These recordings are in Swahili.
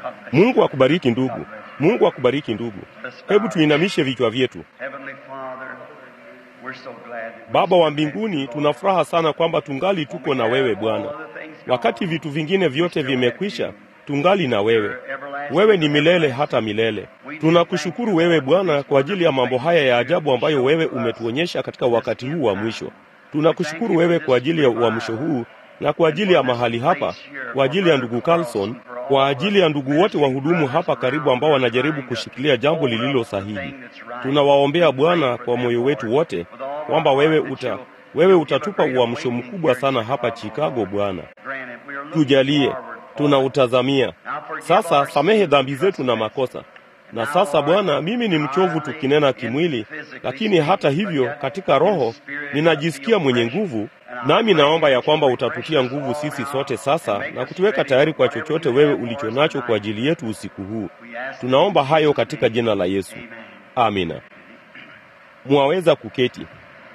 Mungu akubariki ndugu. Mungu akubariki ndugu. Hebu tuinamishe vichwa vyetu. Heavenly Father, we're so glad that we Baba wa mbinguni, tuna furaha sana kwamba tungali tuko na wewe Bwana. Wakati vitu vingine vyote vimekwisha, tungali na wewe. Wewe ni milele hata milele. Tunakushukuru wewe Bwana kwa ajili ya mambo haya ya ajabu ambayo wewe umetuonyesha katika wakati huu wa mwisho. Tunakushukuru wewe kwa ajili ya uamsho huu na kwa ajili ya mahali hapa, kwa ajili ya ndugu Carlson, kwa ajili ya ndugu wote wahudumu hapa karibu ambao wanajaribu kushikilia jambo lililo sahihi. Tunawaombea Bwana kwa moyo wetu wote kwamba wewe uta wewe utatupa uamsho mkubwa sana hapa Chicago Bwana. granted. We are looking Tujalie, forward, Lord. tunautazamia. Now forgive Sasa our samehe sins dhambi and zetu na makosa. Na sasa Bwana, mimi ni mchovu tukinena kimwili, lakini hata hivyo katika roho ninajisikia mwenye nguvu, nami naomba ya kwamba utatutia nguvu sisi sote sasa na kutuweka tayari kwa chochote wewe ulicho nacho kwa ajili yetu usiku huu. Tunaomba hayo katika jina la Yesu, amina. Mwaweza kuketi.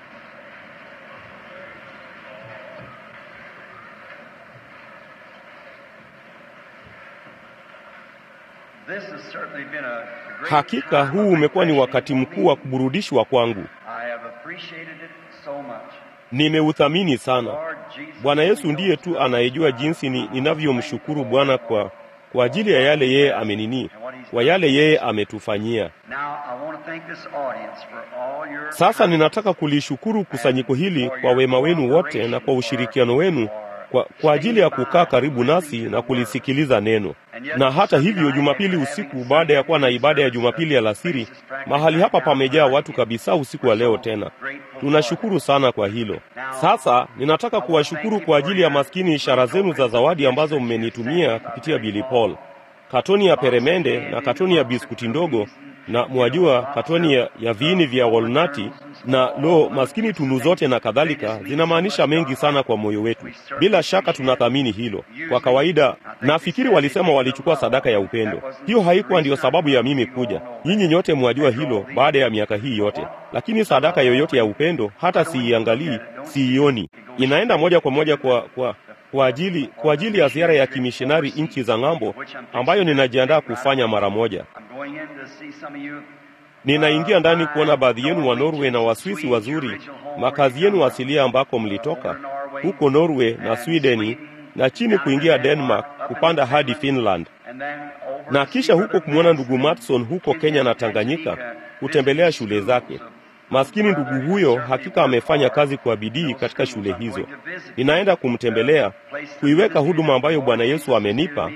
This has certainly been a great Hakika time huu of umekuwa ni refreshing wakati for mkuu me. wa kuburudishwa kwangu. I have appreciated it so much. Nimeuthamini sana. Lord Jesus, Bwana Yesu we ndiye know tu anayejua jinsi ni, ninavyomshukuru Bwana kwa kwa ajili ya yale yeye amenini, kwa yale yeye ametufanyia. Now I want to thank this audience for all your Sasa ninataka kulishukuru kusanyiko hili kwa wema wenu wote na kwa ushirikiano wenu kwa, kwa ajili ya kukaa karibu nasi na kulisikiliza neno. Na hata hivyo, Jumapili usiku baada ya kuwa na ibada ya Jumapili alasiri, mahali hapa pamejaa watu kabisa usiku wa leo tena. Tunashukuru sana kwa hilo. Sasa ninataka kuwashukuru kwa ajili ya maskini ishara zenu za zawadi ambazo mmenitumia kupitia Billy Paul, katoni ya peremende na katoni ya biskuti ndogo na mwajua katoni ya, ya viini vya walnati na lo maskini tunu zote na kadhalika, zinamaanisha mengi sana kwa moyo wetu. Bila shaka tunathamini hilo. Kwa kawaida, nafikiri walisema walichukua sadaka ya upendo. Hiyo haikuwa ndiyo sababu ya mimi kuja. Nyinyi nyote mwajua hilo baada ya miaka hii yote, lakini sadaka yoyote ya upendo hata siiangalii, siioni, inaenda moja kwa moja kwa, kwa kwa ajili, kwa ajili ya ziara ya kimishonari nchi za ng'ambo ambayo ninajiandaa kufanya mara moja. I'm going in to see some of you. Ninaingia ndani kuona baadhi yenu wa Norway na Waswisi wazuri, makazi yenu asilia ambako mlitoka huko Norway na Swedeni, na chini kuingia Denmark kupanda hadi Finland, And then over na to kisha see huko Brother kumwona Mason ndugu Matson huko Kenya na Tanganyika, kutembelea shule zake. Maskini ndugu huyo hakika amefanya kazi kwa bidii katika shule hizo. Ninaenda kumtembelea, kuiweka huduma ambayo Bwana Yesu amenipa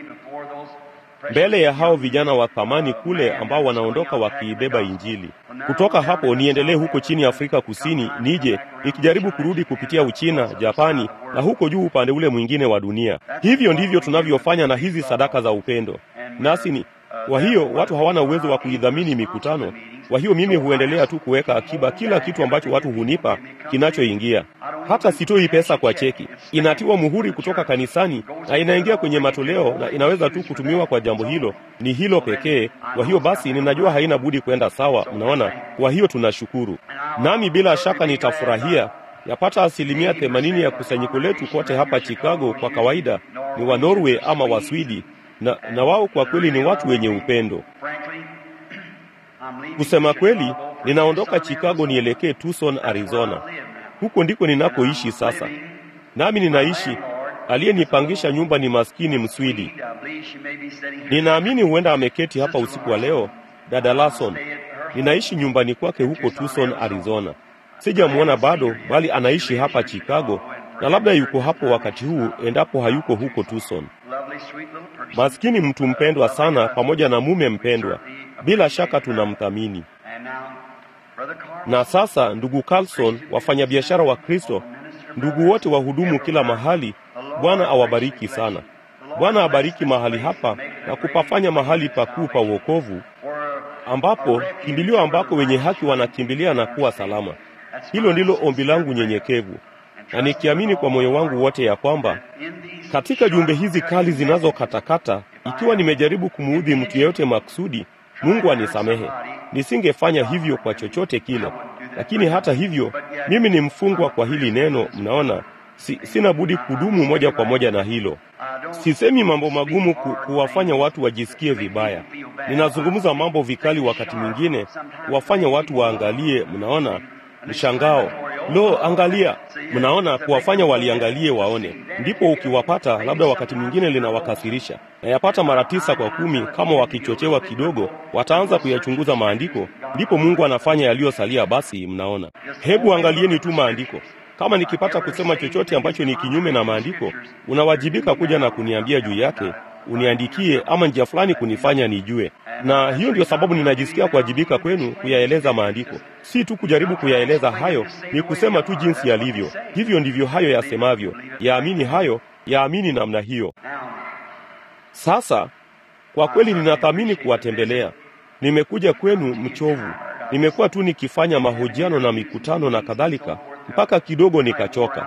mbele ya hao vijana wa thamani kule ambao wanaondoka wakiibeba Injili. Kutoka hapo niendelee huko chini Afrika Kusini, nije nikijaribu kurudi kupitia Uchina, Japani na huko juu upande ule mwingine wa dunia. Hivyo ndivyo tunavyofanya na hizi sadaka za upendo. Nasi ni kwa hiyo watu hawana uwezo wa kuidhamini mikutano. Kwa hiyo mimi huendelea tu kuweka akiba kila kitu ambacho watu hunipa kinachoingia. Hata sitoi pesa kwa cheki, inatiwa muhuri kutoka kanisani na inaingia kwenye matoleo na inaweza tu kutumiwa kwa jambo hilo, ni hilo pekee. Kwa hiyo basi, ninajua haina budi kwenda sawa, mnaona. Kwa hiyo tunashukuru, nami bila shaka nitafurahia yapata asilimia themanini ya kusanyiko letu kote hapa Chicago kwa kawaida ni wa Norway ama Waswidi na, na wao kwa kweli ni watu wenye upendo. Kusema kweli, ninaondoka Chicago nielekee Tucson, Arizona. Huko ndiko ninakoishi sasa, nami ninaishi. Aliyenipangisha nyumba ni maskini Mswidi. Ninaamini huenda ameketi hapa usiku wa leo, dada Larson. Ninaishi nyumbani kwake huko Tucson, Arizona. Sijamwona bado, bali anaishi hapa Chicago, na labda yuko hapo wakati huu, endapo hayuko huko Tucson. Maskini mtu mpendwa sana, pamoja na mume mpendwa. Bila shaka tunamthamini. Na sasa, ndugu Carlson, wafanyabiashara wa Kristo, ndugu wote wahudumu kila mahali, Bwana awabariki sana. Bwana abariki mahali hapa na kupafanya mahali pakuu pa wokovu, ambapo kimbilio ambako wenye haki wanakimbilia na kuwa salama. Hilo ndilo ombi langu nyenyekevu, na nikiamini kwa moyo wangu wote ya kwamba katika jumbe hizi kali zinazokatakata, ikiwa nimejaribu kumuudhi mtu yeyote maksudi, Mungu anisamehe. Nisingefanya hivyo kwa chochote kile, lakini hata hivyo mimi ni mfungwa kwa hili neno. Mnaona, si, sina budi kudumu moja kwa moja na hilo. Sisemi mambo magumu ku, kuwafanya watu wajisikie vibaya. Ninazungumza mambo vikali wakati mwingine kuwafanya watu waangalie, mnaona mshangao. Lo, angalia, mnaona, kuwafanya waliangalie waone. Ndipo ukiwapata, labda wakati mwingine linawakasirisha, na yapata mara tisa kwa kumi, kama wakichochewa kidogo, wataanza kuyachunguza maandiko, ndipo Mungu anafanya yaliyosalia. Basi mnaona, hebu angalieni tu maandiko. Kama nikipata kusema chochote ambacho ni kinyume na maandiko, unawajibika kuja na kuniambia juu yake, uniandikie ama njia fulani kunifanya nijue. Na hiyo ndio sababu ninajisikia kuwajibika kwenu kuyaeleza maandiko, si tu kujaribu kuyaeleza hayo, ni kusema tu jinsi yalivyo. Hivyo ndivyo hayo yasemavyo. Yaamini hayo, yaamini namna hiyo. Sasa kwa kweli ninathamini kuwatembelea. Nimekuja kwenu mchovu, nimekuwa tu nikifanya mahojiano na mikutano na kadhalika mpaka kidogo nikachoka,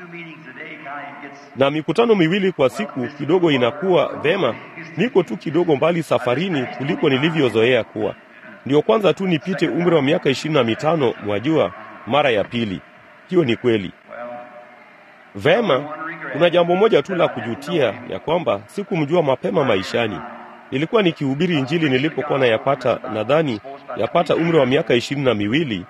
na mikutano miwili kwa siku kidogo inakuwa vema. Niko tu kidogo mbali safarini kuliko nilivyozoea kuwa. Ndio kwanza tu nipite umri wa miaka ishirini na mitano, mwajua, mara ya pili. Hiyo ni kweli. Vema, kuna jambo moja tu la kujutia, ya kwamba sikumjua mapema maishani. Nilikuwa nikihubiri Injili nilipokuwa nayapata, nadhani yapata umri wa miaka ishirini na miwili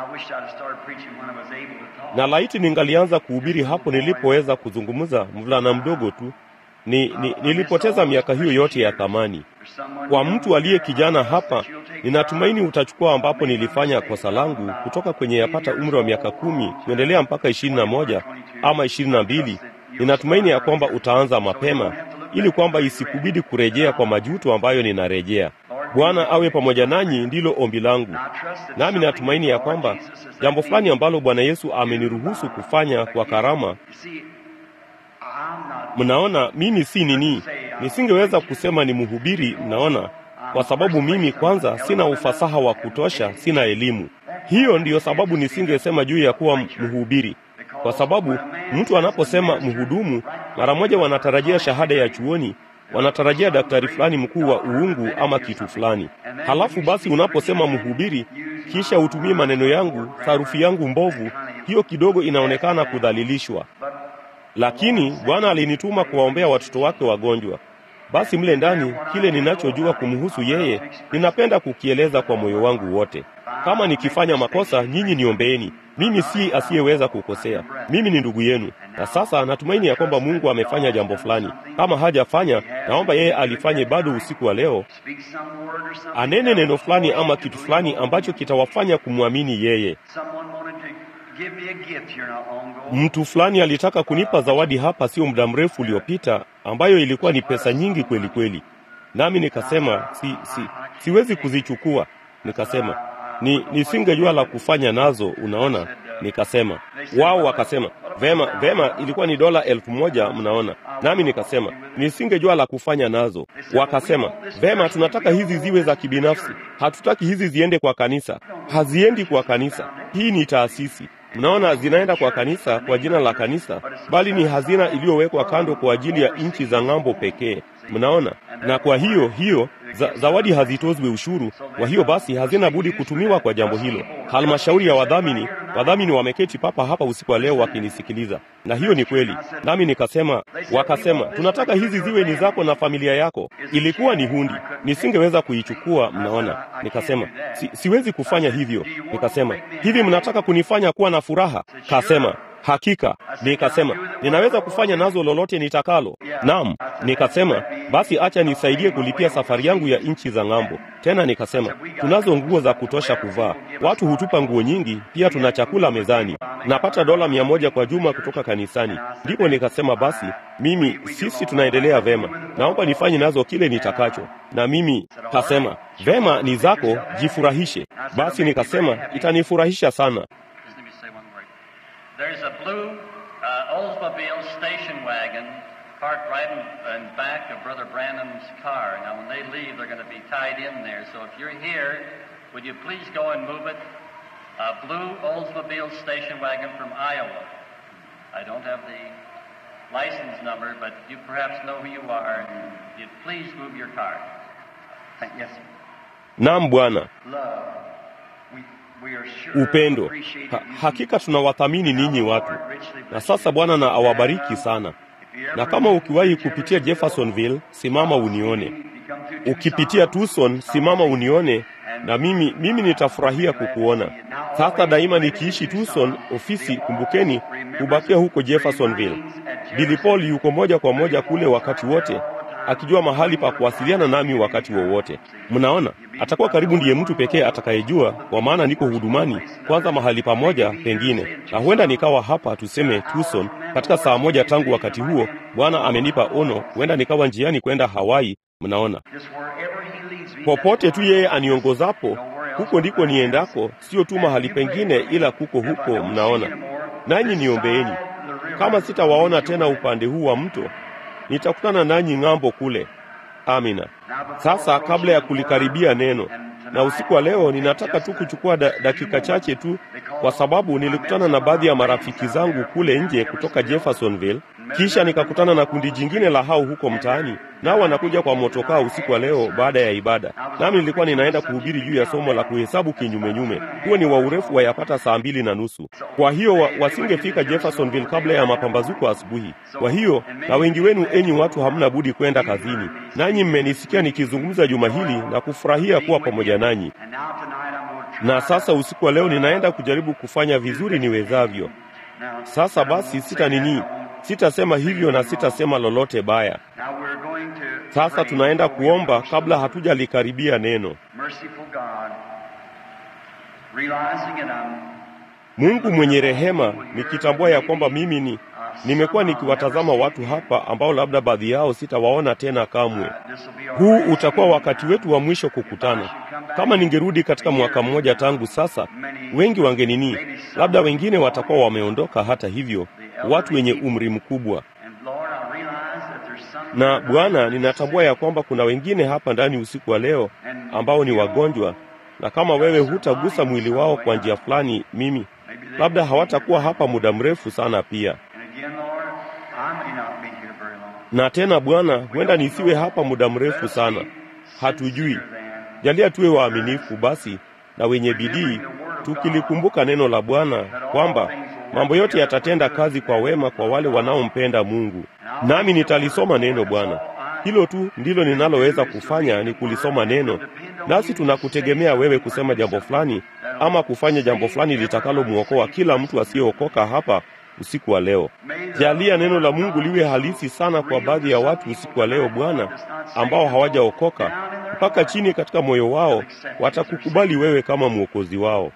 na laiti ningalianza kuhubiri hapo nilipoweza kuzungumza, mvulana mdogo tu. Ni, ni, nilipoteza miaka hiyo yote ya thamani. Kwa mtu aliye kijana hapa, ninatumaini utachukua ambapo nilifanya kosa langu kutoka kwenye yapata umri wa miaka kumi kuendelea mpaka ishirini na moja ama ishirini na mbili. Ninatumaini ya kwamba utaanza mapema ili kwamba isikubidi kurejea kwa majuto ambayo ninarejea. Bwana awe pamoja nanyi, ndilo ombi langu. Nami natumaini ya kwamba jambo fulani ambalo Bwana Yesu ameniruhusu kufanya kwa karama. Mnaona, mimi si nini, nisingeweza kusema ni mhubiri, mnaona, kwa sababu mimi kwanza sina ufasaha wa kutosha, sina elimu. Hiyo ndiyo sababu nisingesema juu ya kuwa mhubiri, kwa sababu mtu anaposema mhudumu, mara moja wanatarajia shahada ya chuoni wanatarajia daktari fulani mkuu wa uungu ama kitu fulani. Halafu basi unaposema mhubiri, kisha utumie maneno yangu, sarufi yangu mbovu, hiyo kidogo inaonekana kudhalilishwa. Lakini Bwana alinituma kuwaombea watoto wake wagonjwa. Basi mle ndani, kile ninachojua kumhusu yeye, ninapenda kukieleza kwa moyo wangu wote. Kama nikifanya makosa, nyinyi niombeeni. Mimi si asiyeweza kukosea, mimi ni ndugu yenu. Na sasa natumaini ya kwamba Mungu amefanya jambo fulani. Kama hajafanya, naomba yeye alifanye bado usiku wa leo, anene neno fulani ama kitu fulani ambacho kitawafanya kumwamini yeye. Mtu fulani alitaka kunipa zawadi hapa sio muda mrefu uliopita, ambayo ilikuwa ni pesa nyingi kweli kweli, nami nikasema si, si, siwezi kuzichukua. Nikasema ni nisingejua la kufanya nazo, unaona. Nikasema wao wakasema vema, vema, ilikuwa ni dola elfu moja mnaona. Nami nikasema nisingejua la kufanya nazo. Wakasema vema, tunataka hizi ziwe za kibinafsi, hatutaki hizi ziende kwa kanisa. Haziendi kwa kanisa, hii ni taasisi Mnaona, zinaenda kwa kanisa kwa jina la kanisa, bali ni hazina iliyowekwa kando kwa ajili ya nchi za ng'ambo pekee. Mnaona, na kwa hiyo hiyo za, zawadi hazitozwi ushuru. Kwa hiyo basi hazina budi kutumiwa kwa jambo hilo. Halmashauri ya wadhamini, wadhamini wameketi papa hapa usiku wa leo wakinisikiliza, na hiyo ni kweli. Nami nikasema, wakasema tunataka hizi ziwe ni zako na familia yako. Ilikuwa ni hundi, nisingeweza kuichukua. Mnaona, nikasema si, siwezi kufanya hivyo. Nikasema hivi, mnataka kunifanya kuwa na furaha? Kasema Hakika. Nikasema ninaweza kufanya nazo lolote nitakalo. Naam, nikasema basi acha nisaidie kulipia safari yangu ya nchi za ng'ambo. Tena nikasema tunazo nguo za kutosha kuvaa, watu hutupa nguo nyingi, pia tuna chakula mezani, napata dola mia moja kwa juma kutoka kanisani. Ndipo nikasema basi mimi, sisi tunaendelea vema, naomba nifanye nazo kile nitakacho. Na mimi kasema vema, ni zako, jifurahishe. Basi nikasema itanifurahisha sana. There's a blue uh, Oldsmobile station wagon parked right in, in back of Brother Branham's car. Now, when they leave, they're going to be tied in there. So if you're here, would you please go and move it? A blue Oldsmobile station wagon from Iowa. I don't have the license number, but you perhaps know who you are. And you'd please move your car. Thank, yes, sir. Naam Bwana. Love. We, we are sure Upendo. appreciated Ha, you hakika tunawathamini ninyi watu, na sasa Bwana na awabariki sana. Na kama ukiwahi kupitia Jeffersonville, simama unione. Ukipitia Tucson, simama unione, na mimi mimi nitafurahia kukuona. Sasa daima nikiishi Tucson, ofisi kumbukeni, hubakia huko Jeffersonville. Billy Paul yuko moja kwa moja kule wakati wote, akijua mahali pa kuwasiliana nami wakati wowote. Mnaona, atakuwa karibu ndiye mtu pekee atakayejua, kwa maana niko hudumani kwanza mahali pamoja pengine, na huenda nikawa hapa tuseme Tucson katika saa moja tangu wakati huo. Bwana amenipa ono, huenda nikawa njiani kwenda Hawaii. Mnaona, popote tu yeye aniongozapo, huko ndiko niendako, sio tu mahali pengine, ila kuko huko. Mnaona, nanyi niombeeni. Kama sitawaona tena upande huu wa mto, nitakutana nanyi ng'ambo kule. Amina. Sasa kabla ya kulikaribia neno na usiku wa leo, ninataka tu kuchukua da, dakika chache tu, kwa sababu nilikutana na baadhi ya marafiki zangu kule nje kutoka Jeffersonville, kisha nikakutana na kundi jingine la hao huko mtaani, nao wanakuja kwa motokaa usiku wa leo baada ya ibada, nami nilikuwa ninaenda kuhubiri juu ya somo la kuhesabu kinyumenyume. Huo ni wa urefu wa yapata saa mbili na nusu. Kwa hiyo wa, wasingefika Jeffersonville kabla ya mapambazuko asubuhi. Kwa hiyo na wengi wenu, enyi watu, hamna budi kwenda kazini, nanyi mmenisikia nikizungumza juma hili na kufurahia kuwa pamoja nanyi. Na sasa usiku wa leo ninaenda kujaribu kufanya vizuri niwezavyo. Sasa basi, sita nini, sitasema hivyo na sitasema lolote baya. Sasa tunaenda kuomba kabla hatujalikaribia neno. Mungu mwenye rehema, nikitambua ya kwamba mimi ni nimekuwa nikiwatazama watu hapa ambao labda baadhi yao sitawaona tena kamwe. Huu utakuwa wakati wetu wa mwisho kukutana. Kama ningerudi katika mwaka mmoja tangu sasa, wengi wangenini, labda wengine watakuwa wameondoka. Hata hivyo, watu wenye umri mkubwa. Na Bwana, ninatambua ya kwamba kuna wengine hapa ndani usiku wa leo ambao ni wagonjwa, na kama wewe hutagusa mwili wao kwa njia fulani, mimi labda hawatakuwa hapa muda mrefu sana pia na tena Bwana, huenda nisiwe hapa muda mrefu sana, hatujui. Jalia tuwe waaminifu basi na wenye bidii, tukilikumbuka neno la Bwana kwamba mambo yote yatatenda kazi kwa wema kwa wale wanaompenda Mungu. Nami nitalisoma neno Bwana. Hilo tu ndilo ninaloweza kufanya, ni kulisoma neno, nasi tunakutegemea wewe kusema jambo fulani ama kufanya jambo fulani litakalomwokoa kila mtu asiyeokoka hapa usiku wa leo. Jalia neno la Mungu liwe halisi sana kwa baadhi ya watu usiku wa leo Bwana, ambao hawajaokoka mpaka chini katika moyo wao watakukubali wewe kama mwokozi wao.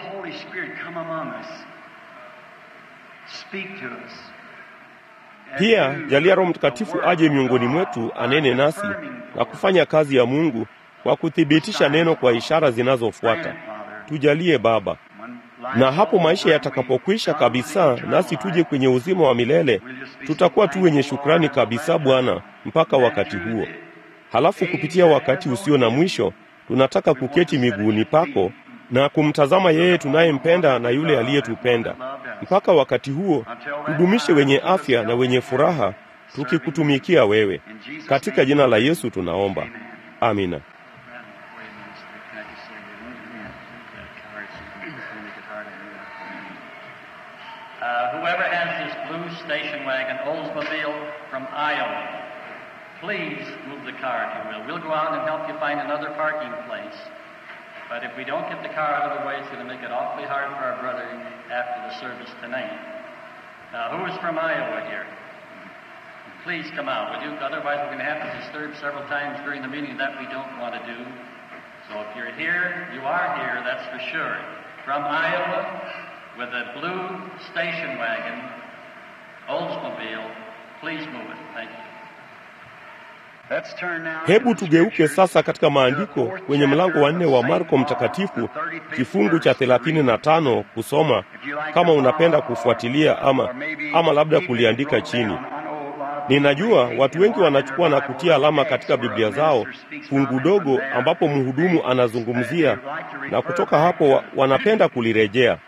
Pia jalia Roho Mtakatifu aje miongoni mwetu anene nasi na kufanya kazi ya Mungu kwa kuthibitisha neno kwa ishara zinazofuata. Tujalie Baba, na hapo maisha yatakapokwisha kabisa, nasi tuje kwenye uzima wa milele, tutakuwa tu wenye shukrani kabisa Bwana, mpaka wakati huo. Halafu kupitia wakati usio na mwisho, tunataka kuketi miguuni pako na kumtazama yeye tunayempenda na yule aliyetupenda. Mpaka wakati huo, tudumishe wenye afya na wenye furaha, tukikutumikia wewe. Katika jina la Yesu tunaomba, amina. Uh, whoever has this blue station wagon, Oldsmobile from Iowa, please move the car if you will. We'll go out and help you find another parking place. But if we don't get the car out of the way, it's going to make it awfully hard for our brother after the service tonight. Now, who is from Iowa here? Please come out, would you? Otherwise, we're going to have to disturb several times during the meeting that we don't want to do. So if you're here, you are here, that's for sure. From Iowa, with a blue station wagon, Oldsmobile, please move it. Thank you. Hebu tugeuke sasa katika maandiko kwenye mlango wa nne wa Marko Mtakatifu, kifungu cha thelathini na tano kusoma, kama unapenda kufuatilia ama, ama labda kuliandika chini. Ninajua watu wengi wanachukua na kutia alama katika Biblia zao fungu dogo ambapo mhudumu anazungumzia, na kutoka hapo wa, wanapenda kulirejea.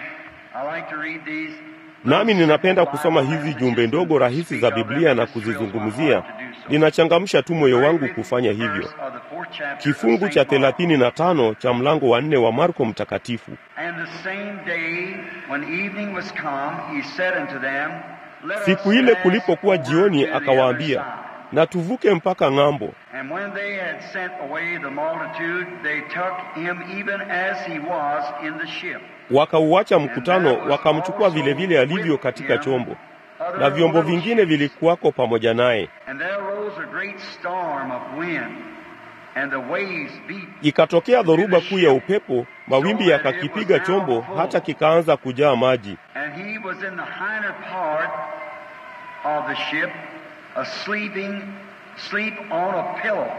Nami ninapenda kusoma hizi jumbe ndogo rahisi za Biblia na kuzizungumzia. Ninachangamsha tu moyo wangu kufanya hivyo. Kifungu cha thelathini na tano cha mlango wa nne wa Marko Mtakatifu. let us Siku ile pass kulipokuwa over jioni, to the akawaambia, other side. na tuvuke mpaka ng'ambo. And when they had sent away the multitude, they took him even as he was in the ship. Wakauacha mkutano, wakamchukua vile vile alivyo katika chombo, na vyombo vingine vilikuwako pamoja naye. And there arose a great storm of wind, and the waves beat Ikatokea dhoruba kuu ya upepo, mawimbi yakakipiga chombo hata kikaanza kujaa maji. And he was in the hinder part of the ship, asleeping, sleep on a pillow.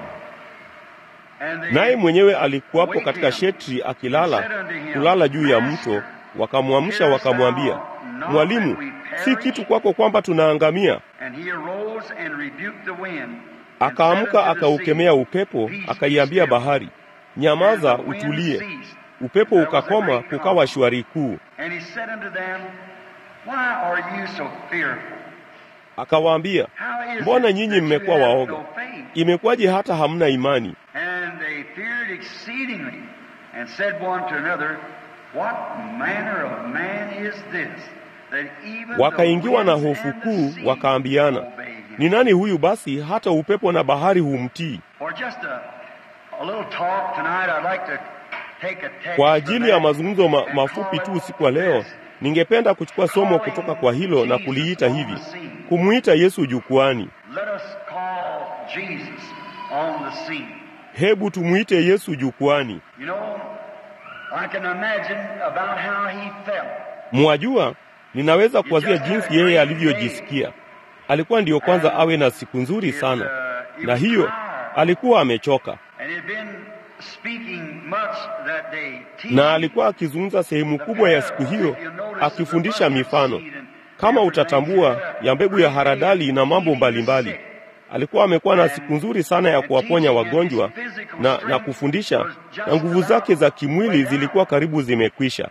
And they Naye mwenyewe alikuwapo katika shetri akilala, kulala juu ya mto. Wakamwamsha wakamwambia, Mwalimu, si kitu kwako kwamba tunaangamia? And he arose and rebuked the wind. and Akaamka said unto the akaukemea sea, upepo, Peace, akaiambia be still. bahari, nyamaza, And the wind utulie. ceased. Upepo There was a ukakoma, great kukawa calm. shwari kuu. And he said unto them, Why are you so fearful? Akawaambia, How is mbona it nyinyi that you mmekuwa have waoga? no faith? Imekuwaje hata hamna imani? And they feared exceedingly, and said one to another, What manner of man is this, that even the Wakaingiwa na winds hofu and the kuu, sea wakaambiana, obey him? ni nani huyu basi hata upepo na bahari humtii? For just a, a little talk tonight, I'd like to take a text Kwa from ajili ya that mazungumzo ma, and mafupi call tu it usiku wa leo, this. ningependa kuchukua somo kutoka kwa hilo na kuliita hivi, kumwita Yesu jukwani. Let us call Jesus on the scene. Hebu tumwite Yesu jukwani. You know, I can imagine about how he felt. Mwajua, ninaweza kuwazia jinsi yeye alivyojisikia. Alikuwa ndiyo kwanza awe na siku nzuri sana, na hiyo alikuwa amechoka, And he'd been speaking much that day. na alikuwa akizungumza sehemu kubwa ya siku hiyo akifundisha mifano, kama utatambua, ya mbegu ya haradali na mambo mbalimbali. Alikuwa amekuwa na siku nzuri sana ya kuwaponya wagonjwa na, na kufundisha, na nguvu zake za kimwili zilikuwa karibu zimekwisha.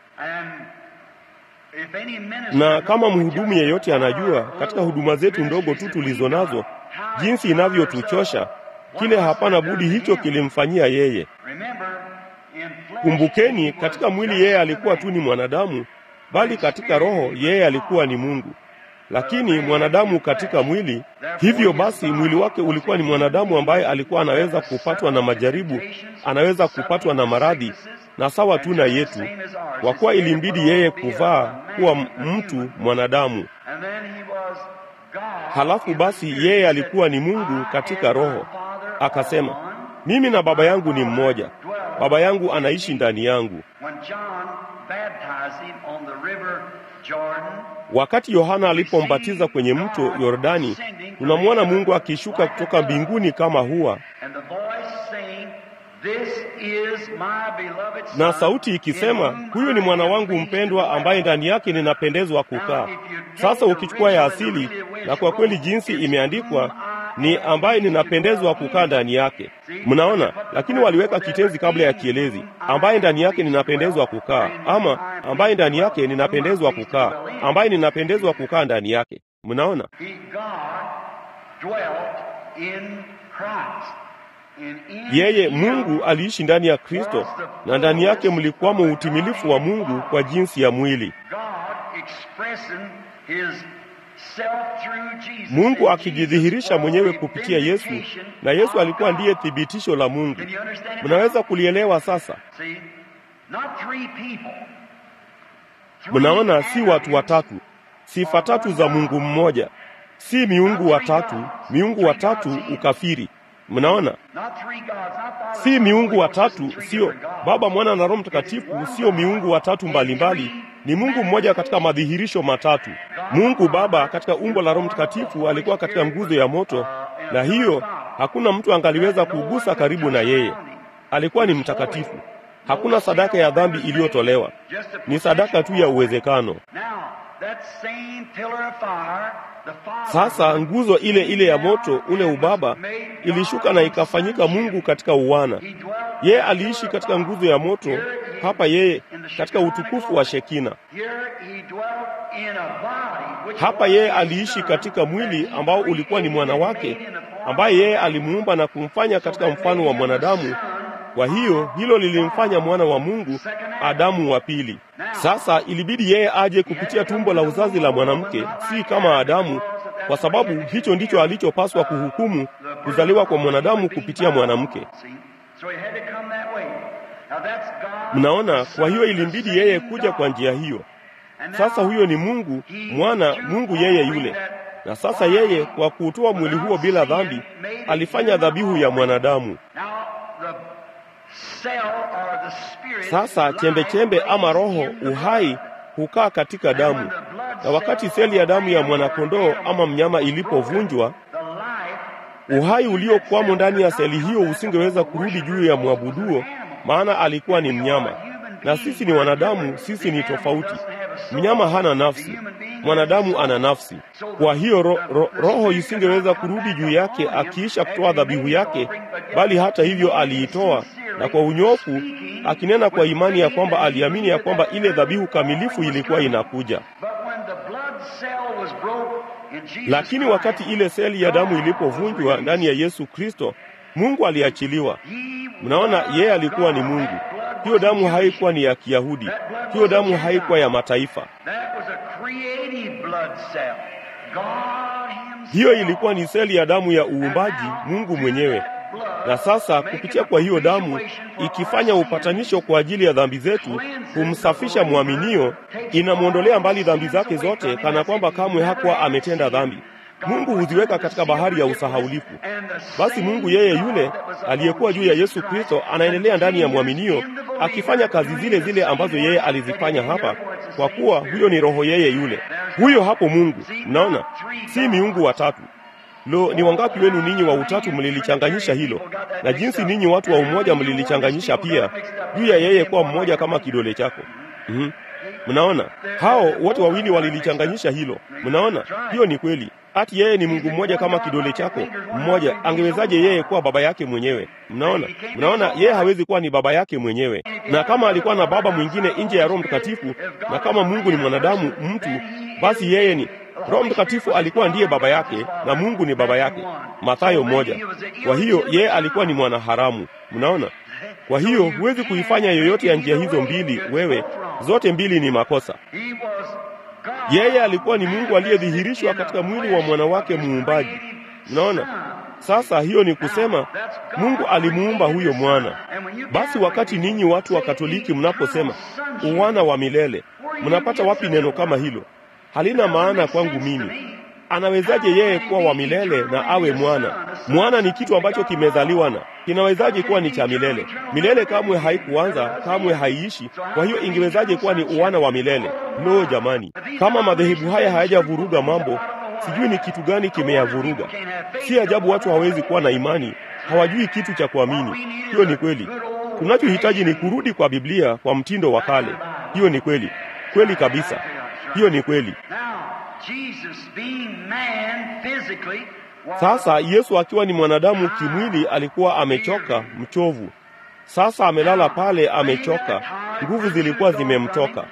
Na kama mhudumu yeyote anajua, katika huduma zetu ndogo tu tulizo nazo, jinsi inavyotuchosha, kile hapana budi hicho kilimfanyia yeye. Kumbukeni, katika mwili yeye alikuwa tu ni mwanadamu, bali katika roho yeye alikuwa ni Mungu. Lakini mwanadamu katika mwili, hivyo basi mwili wake ulikuwa ni mwanadamu ambaye alikuwa anaweza kupatwa na majaribu, anaweza kupatwa na maradhi, na sawa tu na yetu, kwa kuwa ilimbidi yeye kuvaa kuwa mtu mwanadamu. Halafu basi yeye alikuwa ni Mungu katika roho, akasema, mimi na Baba yangu ni mmoja, Baba yangu anaishi ndani yangu. Wakati Yohana alipombatiza kwenye mto Yordani, tunamwona Mungu akishuka kutoka mbinguni kama hua, na sauti ikisema, huyu ni mwana wangu mpendwa, ambaye ndani yake ninapendezwa kukaa. Sasa ukichukua ya asili, na kwa kweli jinsi imeandikwa ni ambaye ninapendezwa kukaa ndani yake. Mnaona, lakini waliweka kitenzi kabla ya kielezi, ambaye ndani yake ninapendezwa kukaa, ama ambaye ndani yake ninapendezwa kukaa, ambaye ninapendezwa kukaa ndani yake. Mnaona, yeye Mungu aliishi ndani ya Kristo, na ndani yake mlikuwamo utimilifu wa Mungu kwa jinsi ya mwili. Mungu akijidhihirisha mwenyewe kupitia Yesu, na Yesu alikuwa ndiye thibitisho la Mungu. Mnaweza kulielewa sasa? Mnaona, si watu watatu, sifa tatu za Mungu mmoja, si miungu watatu, miungu watatu ukafiri. Mnaona, si miungu watatu, sio Baba, Mwana na Roho Mtakatifu, sio miungu watatu mbalimbali ni Mungu mmoja katika madhihirisho matatu. Mungu Baba katika umbo la Roho Mtakatifu alikuwa katika nguzo ya moto, na hiyo hakuna mtu angaliweza kugusa karibu na yeye. Alikuwa ni mtakatifu. Hakuna sadaka ya dhambi iliyotolewa, ni sadaka tu ya uwezekano. Sasa nguzo ile ile ya moto, ule ubaba, ilishuka na ikafanyika Mungu katika uwana. Yeye aliishi katika nguzo ya moto hapa, yeye katika utukufu wa Shekina. Hapa yeye aliishi katika mwili ambao ulikuwa ni mwana wake, ambaye yeye alimuumba na kumfanya katika mfano wa mwanadamu, Kwa hiyo hilo lilimfanya mwana wa Mungu Adamu wa pili. Sasa ilibidi yeye aje kupitia tumbo la uzazi la mwanamke, si kama Adamu, kwa sababu hicho ndicho alichopaswa kuhukumu, kuzaliwa kwa mwanadamu kupitia mwanamke. Mnaona, kwa hiyo ilimbidi yeye kuja kwa njia hiyo. Sasa huyo ni Mungu mwana, Mungu yeye yule. Na sasa yeye kwa kuutoa mwili huo bila dhambi alifanya dhabihu ya mwanadamu. Sasa chembe chembe ama roho uhai hukaa katika damu, na wakati seli ya damu ya mwanakondoo ama mnyama ilipovunjwa, uhai uliokwamo ndani ya seli hiyo usingeweza kurudi juu ya mwabuduo, maana alikuwa ni mnyama, na sisi ni wanadamu. Sisi ni tofauti. Mnyama hana nafsi, mwanadamu ana nafsi. Kwa hiyo ro, ro, roho isingeweza kurudi juu yake akiisha kutoa dhabihu yake, bali hata hivyo aliitoa na kwa unyofu, akinena kwa imani ya kwamba aliamini ya kwamba ile dhabihu kamilifu ilikuwa inakuja. Lakini wakati ile seli ya damu ilipovunjwa ndani ya Yesu Kristo, Mungu aliachiliwa. Mnaona, yeye alikuwa ni Mungu. Hiyo damu haikuwa ni ya Kiyahudi, hiyo damu haikuwa ya mataifa. Hiyo ilikuwa ni seli ya damu ya uumbaji, Mungu mwenyewe. Na sasa kupitia kwa hiyo damu ikifanya upatanisho kwa ajili ya dhambi zetu, kumsafisha mwaminio, inamwondolea mbali dhambi zake zote, kana kwamba kamwe hakuwa ametenda dhambi. Mungu huziweka katika bahari ya usahaulifu. Basi Mungu yeye yule aliyekuwa juu ya Yesu Kristo anaendelea ndani ya mwaminio akifanya kazi zile zile ambazo yeye alizifanya hapa, kwa kuwa huyo ni roho yeye yule. Huyo hapo Mungu, mnaona, si miungu watatu. Lo, ni wangapi wenu ninyi wa utatu mlilichanganyisha hilo, na jinsi ninyi watu wa umoja mlilichanganyisha pia juu ya yeye kuwa mmoja kama kidole chako. Mm-hmm. Mnaona, hao wote wawili walilichanganyisha hilo. Mnaona, hiyo ni kweli. Ati yeye ni Mungu mmoja kama kidole chako mmoja, angewezaje yeye kuwa baba yake mwenyewe? Mnaona, mnaona, yeye hawezi kuwa ni baba yake mwenyewe. Na kama alikuwa na baba mwingine nje ya Roho Mtakatifu, na kama Mungu ni mwanadamu mtu, basi yeye ni Roho Mtakatifu alikuwa ndiye baba yake na Mungu ni baba yake. Mathayo moja. Kwa hiyo yeye alikuwa ni mwanaharamu. Mnaona? Kwa hiyo huwezi kuifanya yoyote ya njia hizo mbili wewe, zote mbili ni makosa. Yeye alikuwa ni Mungu aliyedhihirishwa katika mwili wa mwana wake muumbaji. Mnaona? Sasa hiyo ni kusema Mungu alimuumba huyo mwana. Basi wakati ninyi watu wa Katoliki mnaposema uwana wa milele, mnapata wapi neno kama hilo? Halina maana kwangu mimi. Anawezaje yeye kuwa wa milele na awe mwana? Mwana ni kitu ambacho kimezaliwa na kinawezaje kuwa ni cha milele? Milele kamwe haikuanza, kamwe haiishi. Kwa hiyo ingewezaje kuwa ni uwana wa milele? Lo, jamani, kama madhehebu haya hayajavuruga mambo, sijui ni kitu gani kimeyavuruga. Si ajabu watu hawezi kuwa na imani, hawajui kitu cha kuamini. Hiyo ni kweli. Tunachohitaji ni kurudi kwa Biblia kwa mtindo wa kale. Hiyo ni kweli, kweli kabisa. Hiyo ni kweli. Sasa Yesu akiwa ni mwanadamu kimwili alikuwa amechoka, mchovu. Sasa amelala pale amechoka, nguvu zilikuwa zimemtoka.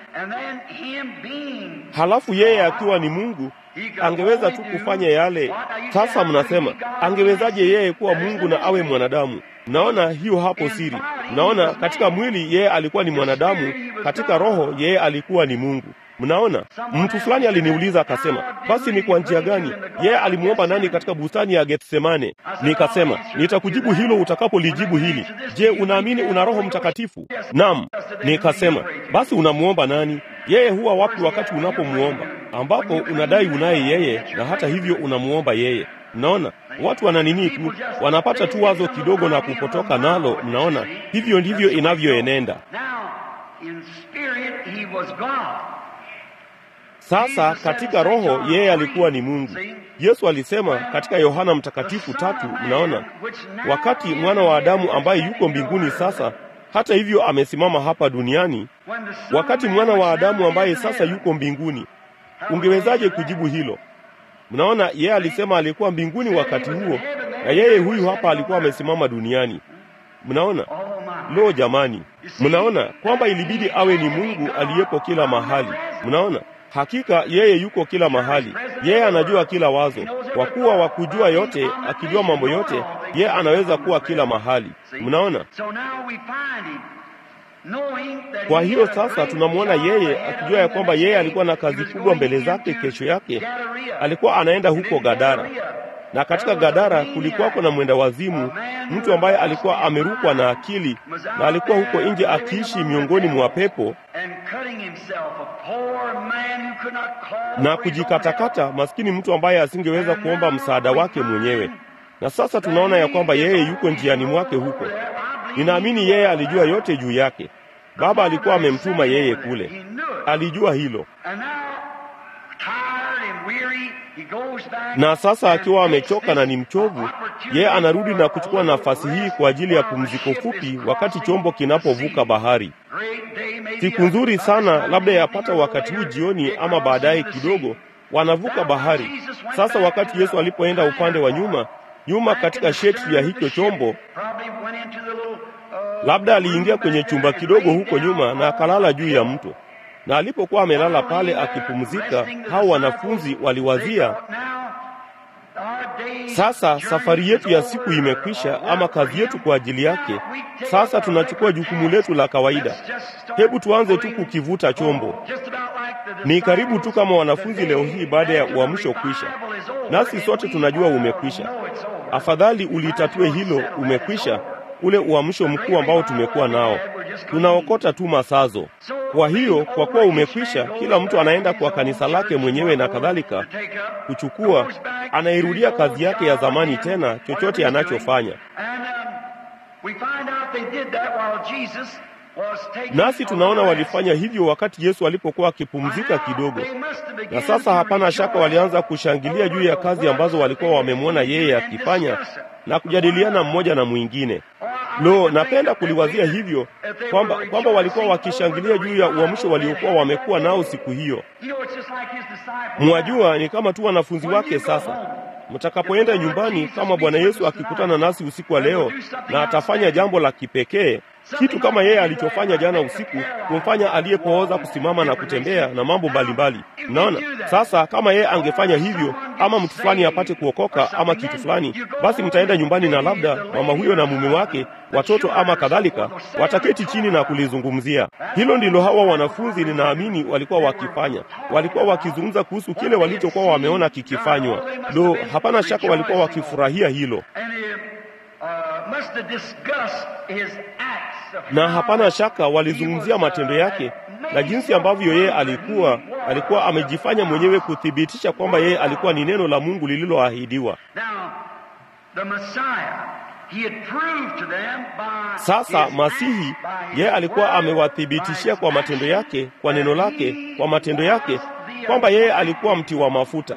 Halafu yeye akiwa ni Mungu angeweza tu kufanya yale. Sasa mnasema angewezaje yeye kuwa Mungu na awe mwanadamu? Mnaona hiyo hapo siri. Mnaona katika mwili yeye alikuwa ni mwanadamu, katika roho yeye alikuwa ni Mungu. Mnaona, mtu fulani aliniuliza akasema, basi ni kwa njia gani yeye alimuomba nani katika bustani ya Getsemane? Nikasema nitakujibu hilo utakapolijibu hili. Je, unaamini una Roho Mtakatifu? Naam. Nikasema basi unamuomba nani? Yeye huwa wapi wakati unapomuomba, ambapo unadai unaye yeye na hata hivyo unamuomba yeye? Mnaona, watu wana nini tu, wanapata tu wazo kidogo na kupotoka nalo. Mnaona, hivyo ndivyo inavyoenenda. Sasa katika roho yeye alikuwa ni Mungu. Yesu alisema katika Yohana Mtakatifu tatu, mnaona, wakati mwana wa Adamu ambaye yuko mbinguni sasa hata hivyo amesimama hapa duniani, wakati mwana wa Adamu ambaye sasa yuko mbinguni, ungewezaje kujibu hilo? Mnaona, yeye alisema alikuwa mbinguni wakati huo, na yeye huyu hapa alikuwa amesimama duniani. Mnaona? Lo, jamani, mnaona kwamba ilibidi awe ni Mungu aliyepo kila mahali. Mnaona, Hakika yeye yuko kila mahali, yeye anajua kila wazo. Kwa kuwa wa kujua yote, akijua mambo yote, yeye anaweza kuwa kila mahali. Mnaona? Kwa hiyo sasa tunamwona yeye akijua ya kwamba yeye alikuwa na kazi kubwa mbele zake. Kesho yake alikuwa anaenda huko Gadara, na katika Gadara kulikuwako na mwenda wazimu, mtu ambaye alikuwa amerukwa na akili, na alikuwa huko nje akiishi miongoni mwa pepo na kujikatakata, maskini mtu ambaye asingeweza kuomba msaada wake mwenyewe. Na sasa tunaona ya kwamba yeye yuko njiani mwake huko. Ninaamini yeye alijua yote juu yake. Baba alikuwa amemtuma yeye kule, alijua hilo. Na sasa akiwa amechoka na ni mchovu, yeye anarudi na kuchukua nafasi hii kwa ajili ya pumziko fupi, wakati chombo kinapovuka bahari. Siku nzuri sana, labda yapata wakati huu jioni ama baadaye kidogo, wanavuka bahari. Sasa wakati Yesu alipoenda upande wa nyuma nyuma katika sheti ya hicho chombo, labda aliingia kwenye chumba kidogo huko nyuma na akalala juu ya mto. Na alipokuwa amelala pale akipumzika, hao wanafunzi waliwazia, sasa safari yetu ya siku imekwisha, ama kazi yetu kwa ajili yake. Sasa tunachukua jukumu letu la kawaida, hebu tuanze tu kukivuta chombo. Ni karibu tu kama wanafunzi leo hii baada ya uamsho kwisha, nasi sote tunajua umekwisha. Afadhali ulitatue hilo, umekwisha, ule uamsho mkuu ambao tumekuwa nao, tunaokota tu masazo. Kwa hiyo kwa kuwa umekwisha, kila mtu anaenda kwa kanisa lake mwenyewe na kadhalika, kuchukua, anairudia kazi yake ya zamani tena, chochote anachofanya. Nasi tunaona walifanya hivyo wakati Yesu alipokuwa akipumzika kidogo, na sasa hapana shaka walianza kushangilia juu ya kazi ambazo walikuwa wamemwona yeye akifanya na kujadiliana mmoja na mwingine. Lo, napenda kuliwazia hivyo kwamba kwamba walikuwa wakishangilia juu ya uamsho waliokuwa wamekuwa nao siku hiyo. Mwajua, ni kama tu wanafunzi wake sasa mtakapoenda nyumbani, kama Bwana Yesu akikutana nasi usiku wa leo na atafanya jambo la kipekee, kitu kama yeye alichofanya jana usiku, kumfanya aliyepooza kusimama na kutembea na mambo mbalimbali. Mnaona sasa, kama yeye angefanya hivyo, ama mtu fulani apate kuokoka ama kitu fulani, basi mtaenda nyumbani na labda mama huyo na mume wake, watoto ama kadhalika, wataketi chini na kulizungumzia hilo. Ndilo hawa wanafunzi, ninaamini walikuwa wakifanya. Walikuwa wakizungumza kuhusu kile walichokuwa wameona kikifanywa. Lo, hapana shaka walikuwa wakifurahia hilo na hapana shaka walizungumzia matendo yake na jinsi ambavyo yeye alikuwa alikuwa amejifanya mwenyewe kuthibitisha kwamba yeye alikuwa ni neno la Mungu lililoahidiwa. Sasa Masihi yeye alikuwa amewathibitishia kwa matendo yake, kwa neno lake, kwa matendo yake kwamba yeye alikuwa mti wa mafuta.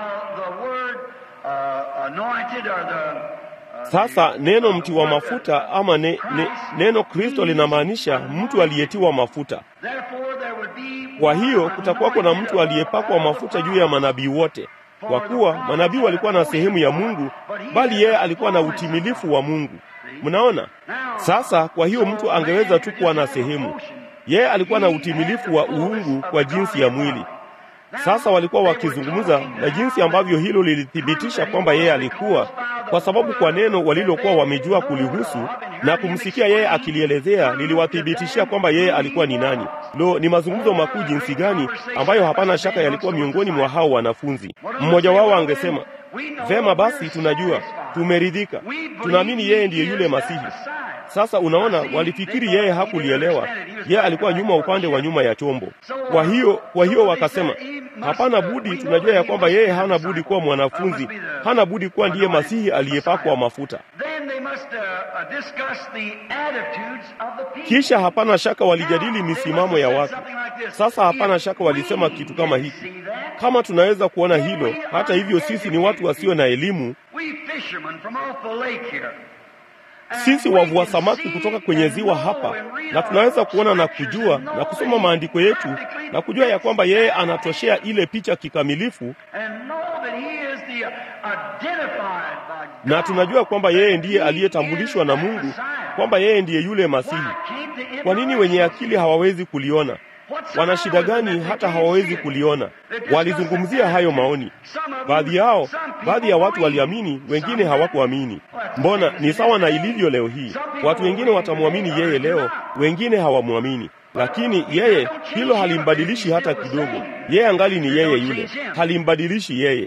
Sasa neno mti wa mafuta ama ne, ne, neno Kristo linamaanisha mtu aliyetiwa mafuta. Kwa hiyo kutakuwako na mtu aliyepakwa mafuta juu ya manabii wote, kwa kuwa manabii walikuwa na sehemu ya Mungu, bali yeye alikuwa na utimilifu wa Mungu. Mnaona sasa? Kwa hiyo mtu angeweza tu kuwa na sehemu, yeye alikuwa na utimilifu wa uungu kwa jinsi ya mwili. Sasa walikuwa wakizungumza na jinsi ambavyo hilo lilithibitisha kwamba yeye alikuwa, kwa sababu kwa neno walilokuwa wamejua kulihusu na kumsikia yeye akilielezea liliwathibitishia kwamba yeye alikuwa ni nani. Lo, ni mazungumzo makuu jinsi gani ambayo hapana shaka yalikuwa miongoni mwa hao wanafunzi. Mmoja wao angesema, vema basi, tunajua, tumeridhika, tunaamini yeye ndiye yule Masihi. Sasa unaona, walifikiri yeye hakulielewa. Yeye alikuwa nyuma, upande wa nyuma ya chombo. Kwa hiyo, kwa hiyo wakasema, hapana budi, tunajua ya kwamba yeye hana budi kuwa mwanafunzi, hana budi kuwa ndiye Masihi aliyepakwa mafuta. Kisha hapana shaka walijadili misimamo ya watu. Sasa hapana shaka walisema kitu kama hiki, kama tunaweza kuona hilo. Hata hivyo, sisi ni watu wasio na elimu sisi wavua samaki kutoka kwenye ziwa hapa, na tunaweza kuona na kujua na kusoma maandiko yetu na kujua ya kwamba yeye anatoshea ile picha kikamilifu, na tunajua kwamba yeye ndiye aliyetambulishwa na Mungu, kwamba yeye ndiye yule Masihi. Kwa nini wenye akili hawawezi kuliona? wana shida gani hata hawawezi kuliona? Walizungumzia hayo maoni. Baadhi yao, baadhi ya watu waliamini, wengine hawakuamini. Mbona ni sawa na ilivyo leo hii. Watu wengine watamwamini yeye leo, wengine hawamwamini lakini yeye, hilo halimbadilishi hata kidogo. Yeye angali ni yeye yule, halimbadilishi yeye.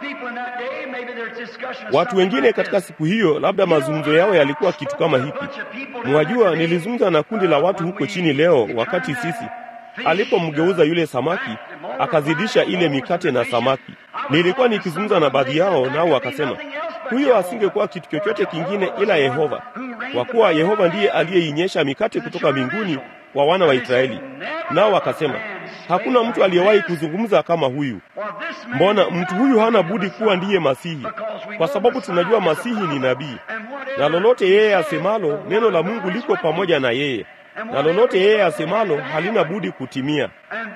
Watu wengine katika siku hiyo, labda mazungumzo yao yalikuwa kitu kama hiki. Mwajua, nilizungumza na kundi la watu huko chini leo, wakati sisi alipomgeuza yule samaki akazidisha ile mikate na samaki. Nilikuwa nikizungumza na baadhi yao, nao wakasema huyo asingekuwa kitu chochote kingine ila Yehova, kwa kuwa Yehova ndiye aliyeinyesha mikate kutoka mbinguni kwa wana wa Israeli. Nao wakasema hakuna mtu aliyewahi kuzungumza kama huyu. Mbona mtu huyu hana budi kuwa ndiye Masihi, kwa sababu tunajua Masihi ni nabii, na lolote yeye asemalo, neno la Mungu liko pamoja na yeye, na lolote yeye asemalo halina budi kutimia.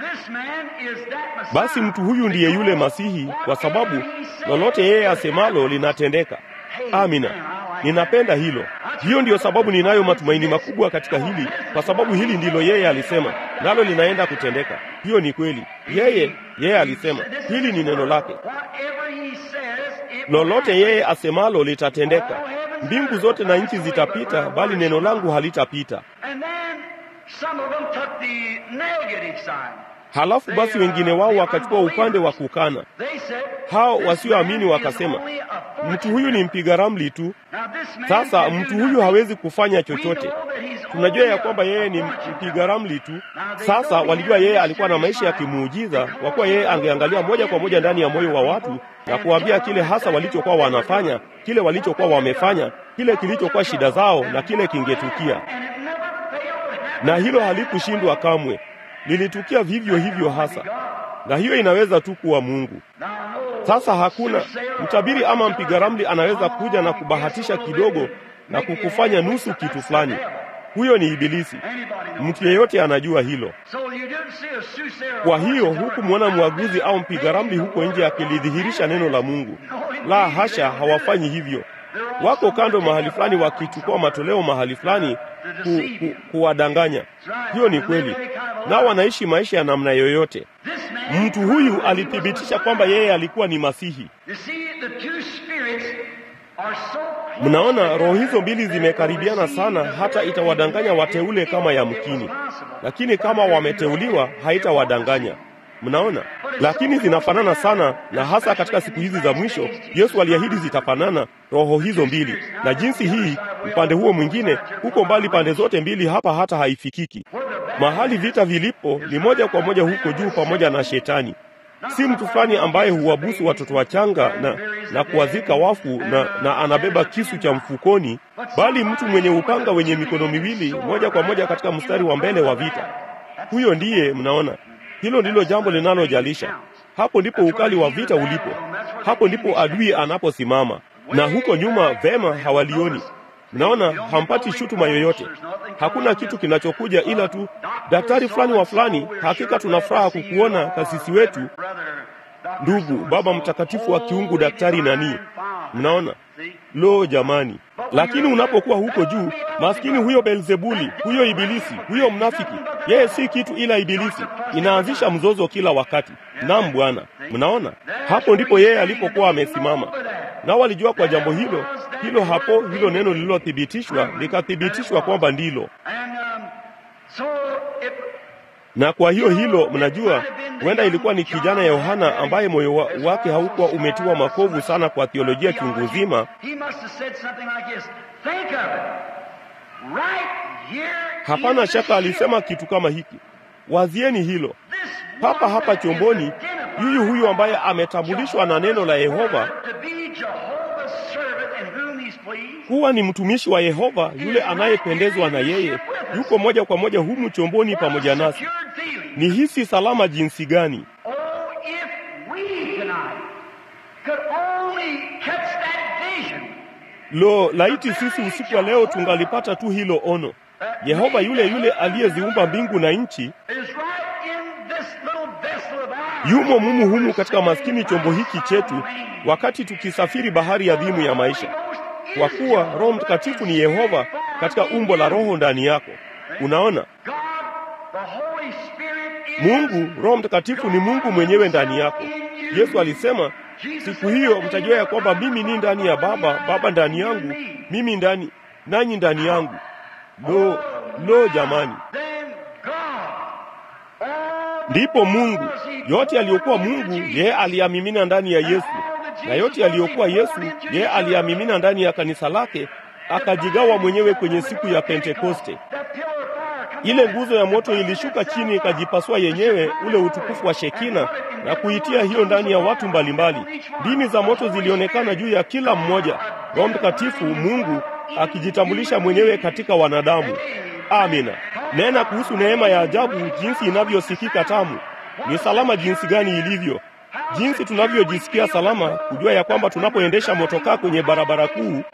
Basi mtu huyu ndiye yule Masihi, kwa sababu lolote yeye asemalo linatendeka. Amina. Ninapenda hilo. Hiyo ndiyo sababu ninayo matumaini makubwa katika hili, kwa sababu hili ndilo yeye alisema, nalo linaenda kutendeka. Hiyo ni kweli. Yeye yeye alisema, hili ni neno lake. Lolote yeye asemalo litatendeka. Mbingu zote na nchi zitapita, bali neno langu halitapita. Halafu basi wengine wao wakachukua upande wa kukana. Hao wasioamini wakasema, mtu huyu ni mpiga ramli tu. Sasa mtu huyu hawezi kufanya chochote. Tunajua ya kwamba yeye ni mpiga ramli tu. Sasa walijua yeye alikuwa na maisha ya kimuujiza, kwa kuwa yeye angeangalia moja kwa moja ndani ya moyo wa watu na kuambia kile hasa walichokuwa wanafanya, kile walichokuwa wamefanya, kile kilichokuwa shida zao na kile kingetukia, na hilo halikushindwa kamwe lilitukia vivyo hivyo hasa, na hiyo inaweza tu kuwa Mungu. Sasa hakuna mtabiri ama mpiga ramli anaweza kuja na kubahatisha kidogo na kukufanya nusu kitu fulani. Huyo ni Ibilisi. Mtu yeyote anajua hilo. Kwa hiyo hukumwona mwaguzi au mpiga ramli huko nje akilidhihirisha neno la Mungu. La hasha, hawafanyi hivyo. Wako kando mahali fulani wakichukua matoleo mahali fulani ku, ku, kuwadanganya. Hiyo ni kweli, nao wanaishi maisha ya namna yoyote. Mtu huyu alithibitisha kwamba yeye alikuwa ni Masihi. Mnaona, roho hizo mbili zimekaribiana sana, hata itawadanganya wateule kama yamkini, lakini kama wameteuliwa haitawadanganya. Mnaona, lakini zinafanana sana, na hasa katika siku hizi za mwisho Yesu aliahidi zitafanana roho hizo mbili, na jinsi hii upande huo mwingine huko mbali, pande zote mbili hapa hata haifikiki. Mahali vita vilipo ni moja kwa moja huko juu, pamoja na Shetani. Si mtu fulani ambaye huwabusu watoto wachanga na, na kuwazika wafu na, na anabeba kisu cha mfukoni, bali mtu mwenye upanga wenye mikono miwili, moja kwa moja katika mstari wa mbele wa vita. Huyo ndiye mnaona hilo ndilo jambo linalojalisha. Hapo ndipo ukali wa vita ulipo, hapo ndipo adui anaposimama, na huko nyuma vema hawalioni. Mnaona, hampati shutuma yoyote, hakuna kitu kinachokuja ila tu daktari fulani wa fulani, hakika tuna furaha kukuona kasisi wetu, ndugu baba mtakatifu wa kiungu, daktari nani. Mnaona, lo jamani! Lakini unapokuwa huko juu, maskini huyo Beelzebuli, huyo Ibilisi, huyo mnafiki, yeye si kitu ila Ibilisi, inaanzisha mzozo kila wakati. Naam Bwana, mnaona, hapo ndipo yeye alipokuwa amesimama, nao walijua kwa jambo hilo hilo, hapo hilo neno lililothibitishwa likathibitishwa kwamba ndilo na kwa hiyo hilo, mnajua, huenda ilikuwa ni kijana Yohana ambaye moyo wa, wake haukuwa umetiwa makovu sana kwa theolojia chungu nzima. Hapana shaka alisema kitu kama hiki, wazieni hilo papa hapa chomboni, yuyu huyu ambaye ametambulishwa na neno la Yehova kuwa ni mtumishi wa Yehova, yule anayependezwa na yeye, yuko moja kwa moja humu chomboni pamoja nasi. Ni hisi salama jinsi gani! Lo, laiti sisi usiku wa leo tungalipata tu hilo ono. Yehova yule yule aliyeziumba mbingu na nchi yumo mumu humu katika maskini chombo hiki chetu, wakati tukisafiri bahari adhimu ya maisha, kwa kuwa Roho Mtakatifu ni Yehova katika umbo la Roho ndani yako. Unaona, Mungu Roho Mtakatifu ni Mungu mwenyewe ndani yako. Yesu alisema siku hiyo mtajua ya kwamba mimi ni ndani ya Baba, Baba ndani yangu, mimi ndani nanyi ndani yangu. Lo, lo jamani! Ndipo Mungu yote aliyokuwa Mungu yeye aliyamimina ndani ya Yesu, na yote aliyokuwa Yesu yeye aliyamimina ndani ya kanisa lake, akajigawa mwenyewe kwenye siku ya Pentekoste. Ile nguzo ya moto ilishuka chini ikajipasua yenyewe, ule utukufu wa Shekina, na kuitia hiyo ndani ya watu mbalimbali. Ndimi za moto zilionekana juu ya kila mmoja, Roho Mtakatifu Mungu akijitambulisha mwenyewe katika wanadamu. Amina. Nena kuhusu neema ya ajabu, jinsi inavyosikika tamu. Ni salama jinsi gani ilivyo, jinsi tunavyojisikia salama kujua ya kwamba tunapoendesha motokaa kwenye barabara kuu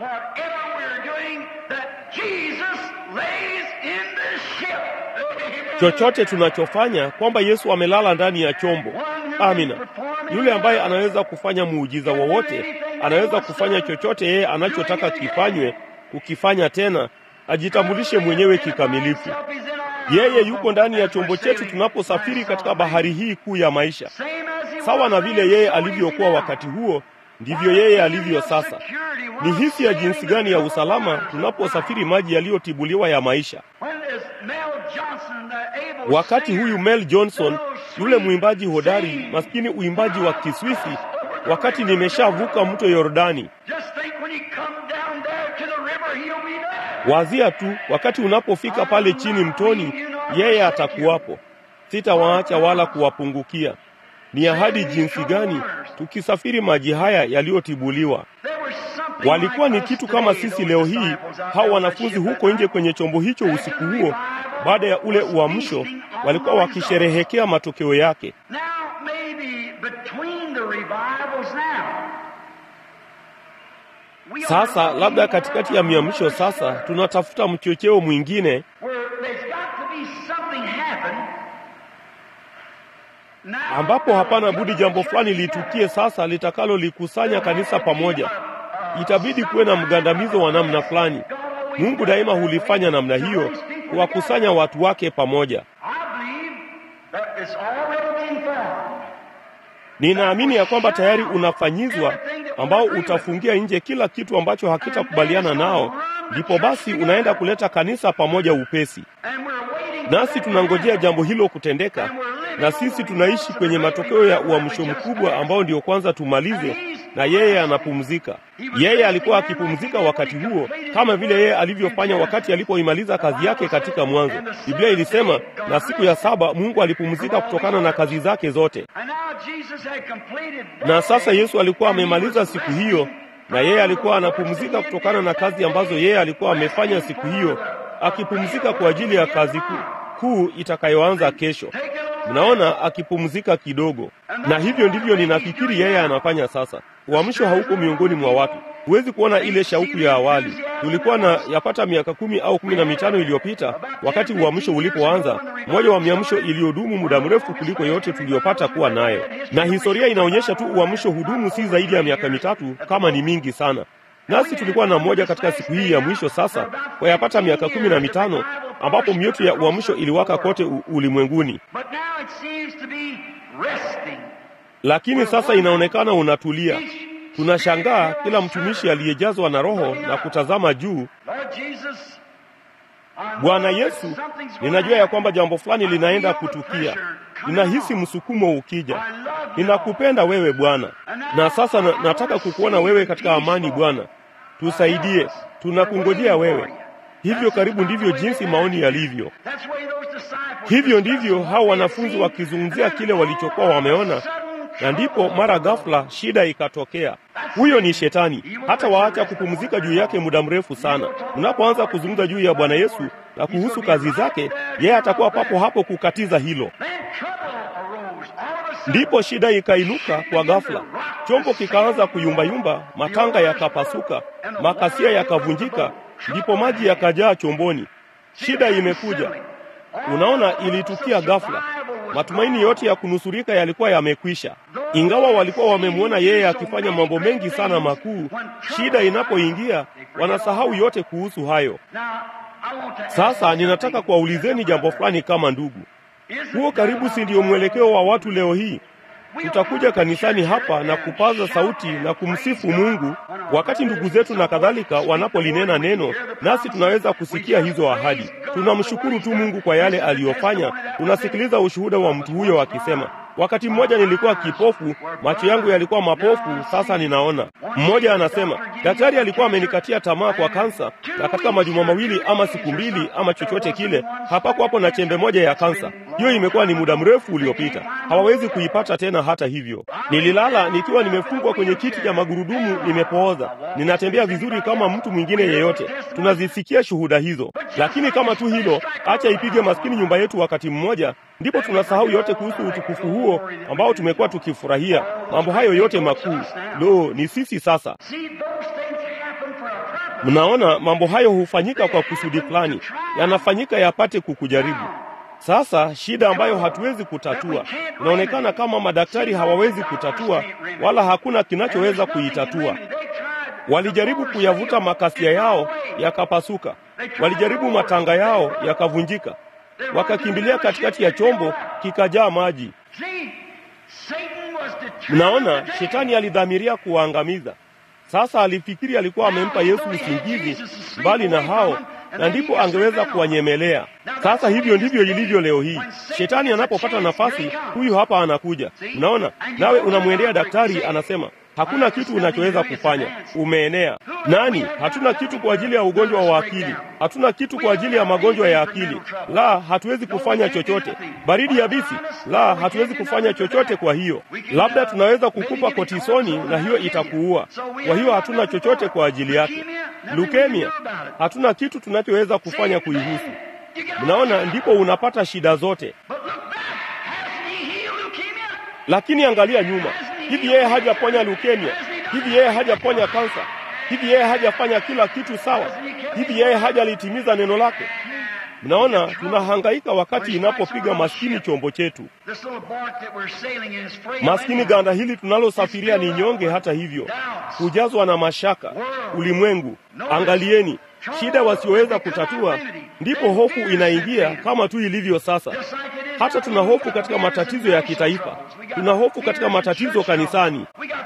chochote tunachofanya kwamba Yesu amelala ndani ya chombo. Amina. Yule ambaye anaweza kufanya muujiza wowote, anaweza kufanya chochote yeye anachotaka kifanywe, kukifanya tena, ajitambulishe mwenyewe kikamilifu. Yeye yuko ndani ya chombo chetu tunaposafiri katika bahari hii kuu ya maisha. Sawa na vile yeye alivyokuwa wakati huo, ndivyo yeye alivyo sasa. Ni hisi ya jinsi gani ya usalama tunaposafiri maji yaliyotibuliwa ya maisha. Wakati huyu Mel Johnson, yule mwimbaji hodari, maskini uimbaji wa Kiswisi, wakati nimeshavuka mto Yordani. Wazia tu, wakati unapofika pale chini mtoni, yeye atakuwapo. Sitawaacha wala kuwapungukia. Ni ahadi jinsi gani tukisafiri maji haya yaliyotibuliwa. Walikuwa ni kitu kama sisi leo hii, hao wanafunzi huko nje kwenye chombo hicho usiku huo, baada ya ule uamsho, walikuwa wakisherehekea matokeo yake. Sasa labda katikati ya miamsho sasa tunatafuta mchocheo mwingine ambapo hapana budi jambo fulani litukie sasa litakalolikusanya kanisa pamoja. Itabidi kuwe na mgandamizo wa namna fulani. Mungu daima hulifanya namna hiyo, kuwakusanya watu wake pamoja. Ninaamini ya kwamba tayari unafanyizwa, ambao utafungia nje kila kitu ambacho hakitakubaliana nao, ndipo basi unaenda kuleta kanisa pamoja upesi. Nasi tunangojea jambo hilo kutendeka, na sisi tunaishi kwenye matokeo ya uamsho mkubwa ambao ndio kwanza tumalize, na yeye anapumzika. Yeye alikuwa akipumzika wakati huo, kama vile yeye alivyofanya wakati alipoimaliza kazi yake katika mwanzo. Biblia ilisema, na siku ya saba Mungu alipumzika kutokana na kazi zake zote. Na sasa Yesu alikuwa amemaliza siku hiyo, na yeye alikuwa anapumzika kutokana na kazi ambazo yeye alikuwa amefanya siku hiyo, akipumzika kwa ajili ya kazi kuu kuu itakayoanza kesho. Mnaona, akipumzika kidogo, na hivyo ndivyo ninafikiri yeye anafanya sasa. Uamsho hauko miongoni mwa watu, huwezi kuona ile shauku ya awali. Tulikuwa na yapata miaka kumi au kumi na mitano iliyopita, wakati uamsho ulipoanza, mmoja wa miamsho iliyodumu muda mrefu kuliko yote tuliyopata kuwa nayo, na historia inaonyesha tu uamsho hudumu si zaidi ya miaka mitatu, kama ni mingi sana. Nasi tulikuwa na mmoja katika siku hii ya mwisho sasa, kwa yapata miaka kumi na mitano ambapo mioto ya uamsho iliwaka kote ulimwenguni, lakini sasa inaonekana unatulia. Tunashangaa kila mtumishi aliyejazwa na Roho na kutazama juu. Bwana Yesu, ninajua ya kwamba jambo fulani linaenda kutukia. Ninahisi msukumo ukija. Ninakupenda wewe Bwana, na sasa na, nataka kukuona wewe katika amani. Bwana, tusaidie, tunakungojea wewe. Hivyo karibu ndivyo jinsi maoni yalivyo. Hivyo ndivyo hao wanafunzi wakizungumzia kile walichokuwa wameona, na ndipo mara ghafla shida ikatokea. Huyo ni Shetani, hata waacha kupumzika juu yake muda mrefu sana. Unapoanza kuzungumza juu ya Bwana Yesu na kuhusu kazi zake, yeye atakuwa papo hapo kukatiza hilo. Ndipo shida ikainuka kwa ghafla, chombo kikaanza kuyumbayumba, matanga yakapasuka, makasia yakavunjika, ndipo maji yakajaa chomboni. Shida imekuja. Unaona, ilitukia ghafla. Matumaini yote ya kunusurika yalikuwa yamekwisha. Ingawa walikuwa wamemwona yeye akifanya mambo mengi sana makuu, shida inapoingia wanasahau yote kuhusu hayo. Sasa ninataka kuwaulizeni jambo fulani kama ndugu. Huo karibu si ndio mwelekeo wa watu leo hii? Tutakuja kanisani hapa na kupaza sauti na kumsifu Mungu wakati ndugu zetu na kadhalika wanapolinena neno, nasi tunaweza kusikia hizo ahadi. Tunamshukuru tu Mungu kwa yale aliyofanya. Tunasikiliza ushuhuda wa mtu huyo akisema, wakati mmoja nilikuwa kipofu, macho yangu yalikuwa mapofu, sasa ninaona. Mmoja anasema daktari alikuwa amenikatia tamaa kwa kansa, na katika majuma mawili ama siku mbili ama chochote kile, hapakuwa hapo na chembe moja ya kansa. Hiyo imekuwa ni muda mrefu uliopita, hawawezi kuipata tena. Hata hivyo, nililala nikiwa nimefungwa kwenye kiti cha magurudumu, nimepooza, ninatembea vizuri kama mtu mwingine yeyote. Tunazisikia shuhuda hizo, lakini kama tu hilo, acha ipige maskini nyumba yetu wakati mmoja, ndipo tunasahau yote kuhusu utukufu huo ambao tumekuwa tukifurahia. Mambo hayo yote makuu, lo, ni sisi sasa. Mnaona, mambo hayo hufanyika kwa kusudi fulani, yanafanyika yapate kukujaribu. Sasa shida ambayo hatuwezi kutatua, inaonekana kama madaktari hawawezi kutatua, wala hakuna kinachoweza kuitatua. Walijaribu kuyavuta makasia yao yakapasuka, walijaribu matanga yao yakavunjika, wakakimbilia katikati ya chombo kikajaa maji. Mnaona, shetani alidhamiria kuwaangamiza. Sasa alifikiri alikuwa amempa Yesu usingizi mbali na hao na ndipo angeweza kuwanyemelea. Sasa hivyo ndivyo ilivyo leo hii. Shetani anapopata nafasi, huyu hapa anakuja. Unaona, nawe unamwendea daktari, anasema hakuna kitu unachoweza kufanya, umeenea. Nani? Hatuna kitu kwa ajili ya ugonjwa wa akili, hatuna kitu kwa ajili ya magonjwa ya akili. La, hatuwezi kufanya chochote. Baridi yabisi? La, hatuwezi kufanya chochote. Kwa hiyo labda tunaweza kukupa kotisoni na hiyo itakuua. Kwa hiyo hatuna chochote kwa ajili yake. Leukemia, hatuna kitu tunachoweza kufanya kuihusu. Mnaona, ndipo unapata shida zote. Lakini angalia nyuma, hivi yeye hajaponya leukemia? Hivi yeye hajaponya kansa? Hivi yeye hajafanya kila kitu sawa? Hivi yeye hajalitimiza neno lake? Mnaona, tunahangaika wakati inapopiga maskini chombo chetu. Maskini ganda hili tunalosafiria ni nyonge. Hata hivyo, hujazwa na mashaka ulimwengu. Angalieni shida wasioweza kutatua, ndipo hofu inaingia, kama tu ilivyo sasa. Hata tuna hofu katika matatizo ya kitaifa, tuna hofu katika matatizo kanisani,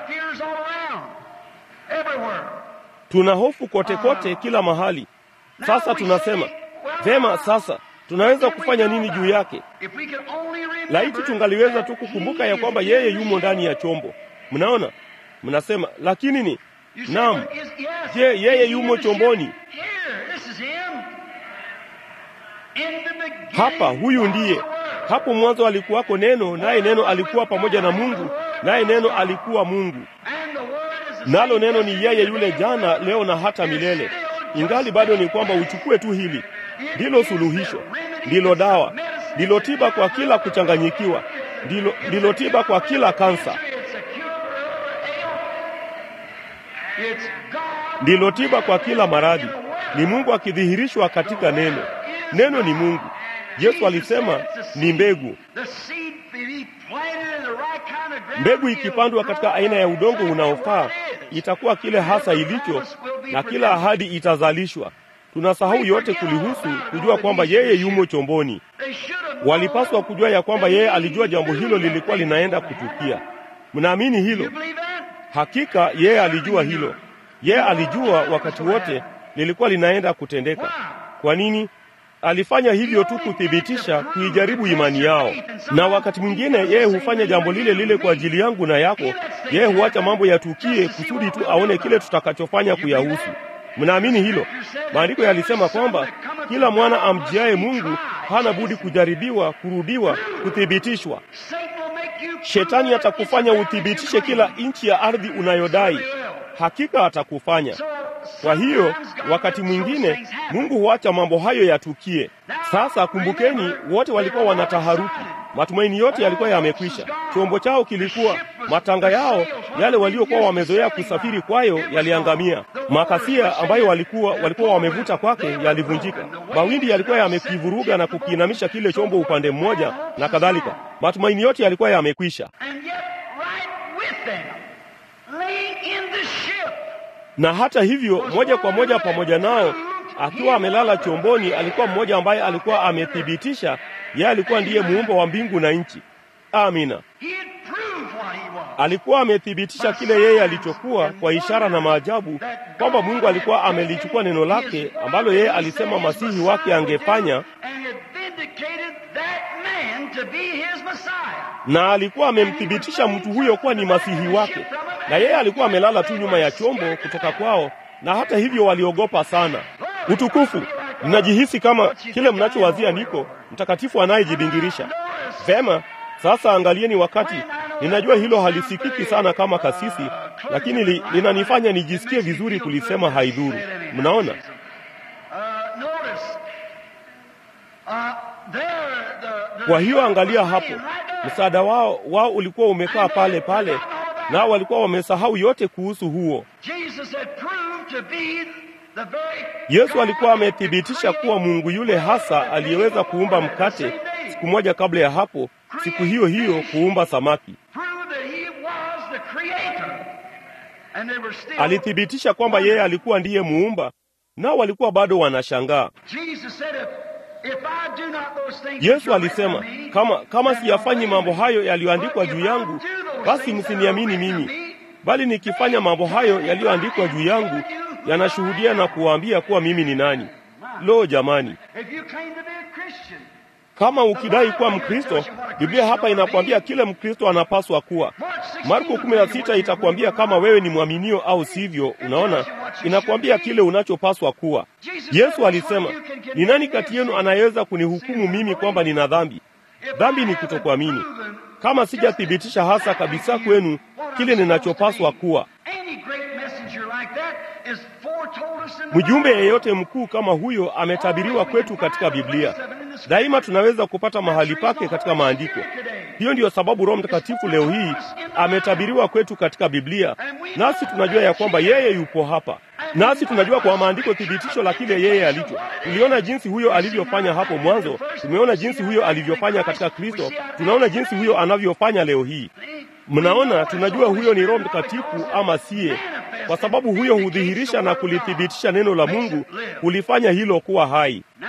tuna hofu kote kote, kila mahali. Sasa tunasema vema, sasa tunaweza kufanya nini juu yake? Laiti tungaliweza tu kukumbuka ya kwamba yeye yumo ndani ya chombo. Mnaona, mnasema lakini ni naam. Je, yeye yumo chomboni hapa? Huyu ndiye hapo mwanzo alikuwako Neno, naye Neno alikuwa pamoja na Mungu, naye Neno alikuwa Mungu. Nalo Neno ni yeye yule jana, leo na hata milele. Ingali bado ni kwamba uchukue tu hili, ndilo suluhisho, ndilo dawa, ndilo tiba kwa kila kuchanganyikiwa, ndilo, ndilo tiba kwa kila kansa, ndilo tiba kwa kila maradhi. Ni Mungu akidhihirishwa katika neno. Neno ni Mungu. Yesu alisema ni mbegu. Mbegu ikipandwa katika aina ya udongo unaofaa itakuwa kile hasa ilicho, na kila ahadi itazalishwa. Tunasahau yote kulihusu, kujua kwamba yeye yumo chomboni. Walipaswa kujua ya kwamba yeye alijua jambo hilo lilikuwa linaenda kutukia. Mnaamini hilo? Hakika yeye alijua hilo. Yeye alijua wakati wote lilikuwa linaenda kutendeka. Kwa nini? Alifanya hivyo tu kuthibitisha, kuijaribu imani yao. Na wakati mwingine yeye hufanya jambo lile lile kwa ajili yangu na yako. Yeye huacha mambo yatukie kusudi tu aone kile tutakachofanya kuyahusu. Mnaamini hilo? Maandiko yalisema kwamba kila mwana amjiaye Mungu hana budi kujaribiwa, kurudiwa, kuthibitishwa. Shetani atakufanya uthibitishe kila inchi ya ardhi unayodai. Hakika atakufanya. Kwa hiyo wakati mwingine Mungu huacha mambo hayo yatukie. Sasa kumbukeni, wote walikuwa wanataharuki, matumaini yote yalikuwa yamekwisha. Chombo chao kilikuwa, matanga yao yale waliokuwa wamezoea kusafiri kwayo yaliangamia. Makasia ambayo walikuwa walikuwa wamevuta kwake yalivunjika. Mawimbi yalikuwa yamekivuruga na kukiinamisha kile chombo upande mmoja na kadhalika. Matumaini yote yalikuwa yamekwisha. na hata hivyo moja kwa moja pamoja nao akiwa amelala chomboni, alikuwa mmoja ambaye alikuwa amethibitisha yeye alikuwa ndiye muumba wa mbingu na nchi. Amina. He had proved what he was. Alikuwa amethibitisha kile yeye alichokuwa kwa ishara na maajabu, kwamba Mungu alikuwa amelichukua neno lake ambalo yeye alisema masihi wake angefanya, And had vindicated that man to be his Messiah. na alikuwa amemthibitisha mtu huyo kuwa ni masihi wake, na yeye alikuwa amelala tu nyuma ya chombo kutoka kwao, na hata hivyo waliogopa sana. Utukufu, mnajihisi kama kile mnachowazia niko mtakatifu anayejibingirisha. Vema, sasa angalieni wakati. Ninajua hilo halisikiki sana kama kasisi, lakini li, linanifanya nijisikie vizuri kulisema haidhuru. Mnaona? Uh, notice. Uh, there, the, the Kwa hiyo angalia was hapo, laying right there. msaada wao wao ulikuwa umekaa pale pale, nao walikuwa wamesahau yote kuhusu huo. Jesus had proved to be the very Yesu God alikuwa that could amethibitisha kuwa create Mungu yule hasa aliyeweza kuumba mkate siku moja kabla ya hapo, siku hiyo hiyo kuumba samaki. prove that he was the creator. And they were still Alithibitisha kwamba yeye alikuwa ndiye muumba, nao walikuwa bado wanashangaa. Jesus said if, if I do not those things Yesu that alisema, are written of me, kama kama then siyafanyi don't mambo believe hayo me. yaliyoandikwa But juu if I yangu, do those basi things that are msiniamini written of mimi, me, bali nikifanya mambo hayo yaliyoandikwa juu yangu yanashuhudia na kuwaambia kuwa mimi ni nani. Lo, jamani! If you claim to be a Christian, Kama ukidai kuwa Mkristo, Biblia hapa inakwambia kile Mkristo anapaswa kuwa. Marko 16 itakwambia kama wewe ni mwaminio au sivyo. Unaona, inakwambia kile unachopaswa kuwa. Yesu alisema, ni nani kati yenu anayeweza kunihukumu mimi kwamba nina dhambi? Dhambi ni kutokuamini. Kama sijathibitisha hasa kabisa kwenu kile ninachopaswa kuwa. any great messenger like that is foretold us in the Mjumbe Bible. yeyote mkuu kama huyo ametabiriwa kwetu katika Biblia. Daima tunaweza kupata mahali pake katika maandiko. Hiyo ndiyo sababu Roho Mtakatifu leo hii ametabiriwa kwetu katika Biblia, nasi tunajua ya kwamba yeye yupo hapa, nasi tunajua kwa maandiko thibitisho la kile yeye alicho. Tuliona jinsi huyo alivyofanya hapo mwanzo, tumeona jinsi huyo alivyofanya katika Kristo, tunaona jinsi huyo anavyofanya leo hii. Mnaona, tunajua huyo ni Roho Mtakatifu ama siye, kwa sababu huyo hudhihirisha na kulithibitisha neno la Mungu, kulifanya hilo kuwa hai. Now,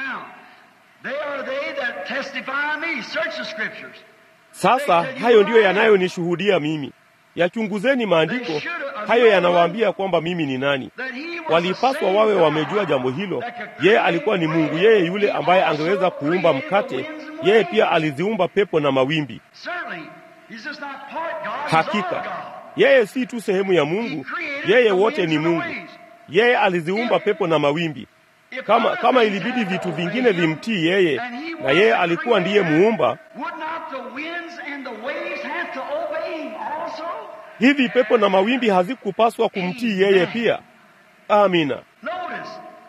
they are they that testify of me. Search the scriptures. Sasa hayo ndiyo yanayonishuhudia mimi. Yachunguzeni maandiko, hayo yanawaambia kwamba mimi ni nani. That he was the Walipaswa same wawe God wamejua jambo hilo. that could Yeye create alikuwa ni the Mungu, wind. yeye yule He ambaye also angeweza kuumba created the mkate. winds and the Yeye pia waves. aliziumba pepo na mawimbi. Certainly, he's just not part God, he's all Hakika God. yeye si tu sehemu ya Mungu, He created yeye the wote winds ni and the Mungu. waves. Yeye aliziumba pepo na mawimbi. If Kama other kama things ilibidi had to vitu obey vingine him, vimtii yeye, and he na was yeye the alikuwa ndiye creator, muumba, Would not the winds and the waves have to obey him also? hivi pepo na mawimbi hazikupaswa kumtii yeye pia? Amina. Notice,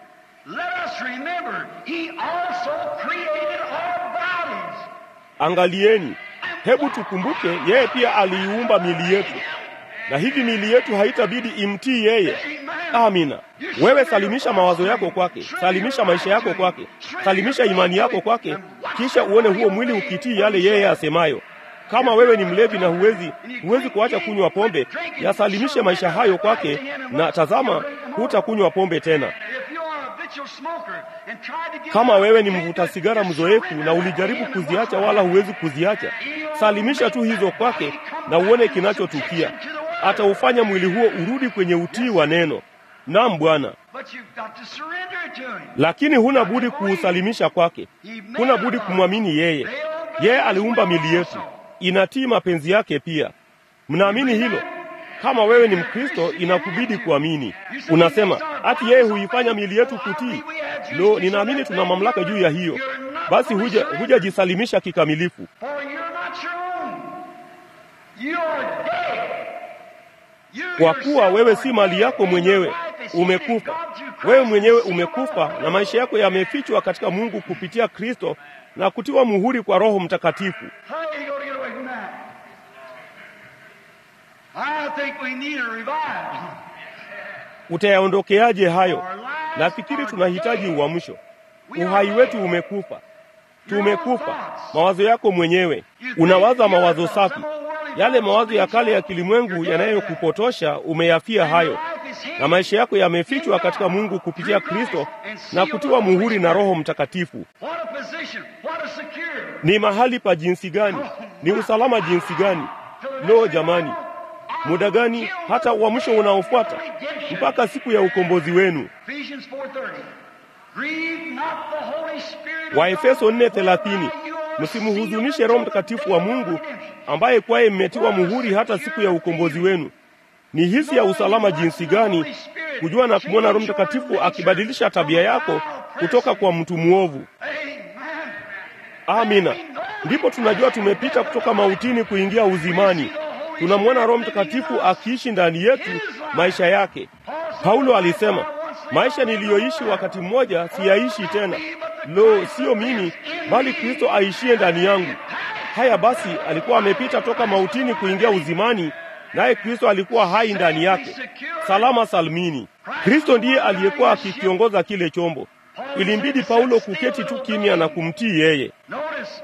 let us remember, he also created our bodies. Angalieni, hebu tukumbuke, yeye pia aliiumba mili yetu, na hivi mili yetu haitabidi imtii yeye. Amina. Wewe salimisha mawazo yako kwake, salimisha maisha yako kwake, salimisha imani yako kwake, kisha uone huo mwili ukitii yale yeye asemayo. Kama wewe ni mlevi na huwezi huwezi kuacha kunywa pombe, yasalimishe maisha hayo kwake, na tazama, hutakunywa pombe tena. If you are a habitual smoker and tried to get Kama out, wewe ni you mvuta can't sigara do it. mzoefu na ulijaribu kuziacha wala huwezi kuziacha, salimisha tu hizo kwake na uone kinachotukia. Ataufanya mwili huo urudi kwenye utii wa neno. Naam Bwana, But you've got to surrender it to him. lakini huna budi kuusalimisha kwake, huna budi kumwamini yeye. Yeye aliumba mili yetu, inatii mapenzi yake pia. Mnaamini hilo? Kama wewe ni Mkristo, inakubidi kuamini. Unasema ati yeye huifanya mili yetu kutii. Lo, ninaamini tuna mamlaka juu ya hiyo. Basi huja hujajisalimisha kikamilifu, For you're not your own. You are dead. You kwa kuwa yourself wewe are si mali dead, yako and mwenyewe, your life is hid in umekufa. God through Christ Wewe mwenyewe and sealed by umekufa, the na maisha yako yamefichwa katika Mungu kupitia Kristo na kutiwa muhuri kwa Roho Mtakatifu. How are you going to get away from that? I think we need a revival. Utayaondokeaje hayo? Our lives Nafikiri are tunahitaji dead. uamsho. We are Uhai dead. wetu umekufa, Your own tumekufa. thoughts. Mawazo yako mwenyewe, You think unawaza your mawazo thoughts, safi. some old worldly Yale thoughts mawazo ya will kale ya lead you. kilimwengu You're dead to that. yanayokupotosha umeyafia And hayo, your life is na maisha yako yamefichwa katika Mungu kupitia Kristo na kutiwa muhuri na Roho Mtakatifu. What a position, what a security. Ni mahali pa jinsi gani? Ni usalama jinsi gani? Lo, jamani, muda gani hata uamsho unaofuata mpaka siku ya ukombozi wenu. Ephesians 4:30. Grieve not the Holy Spirit of Waefeso God, 4:30, whereby you are msimhuzunishe Roho Mtakatifu wa Mungu ambaye kwaye mmetiwa muhuri hata siku ya ukombozi wenu. Ni hisi ya usalama jinsi gani kujua na kumwona Roho Mtakatifu akibadilisha tabia yako kutoka kwa mtu mwovu. Amen. Amina. Ndipo tunajua tumepita kutoka mautini kuingia uzimani. Tunamwona Roho Mtakatifu akiishi ndani yetu maisha yake. Paulo alisema, maisha niliyoishi wakati mmoja siyaishi tena. Lo, sio mimi, bali Kristo aishie ndani yangu. Haya basi, alikuwa amepita toka mautini kuingia uzimani, naye Kristo alikuwa hai ndani yake, salama salmini. Kristo ndiye aliyekuwa akikiongoza kile chombo. Ilimbidi Paulo kuketi tu kimya na kumtii yeye. Notice,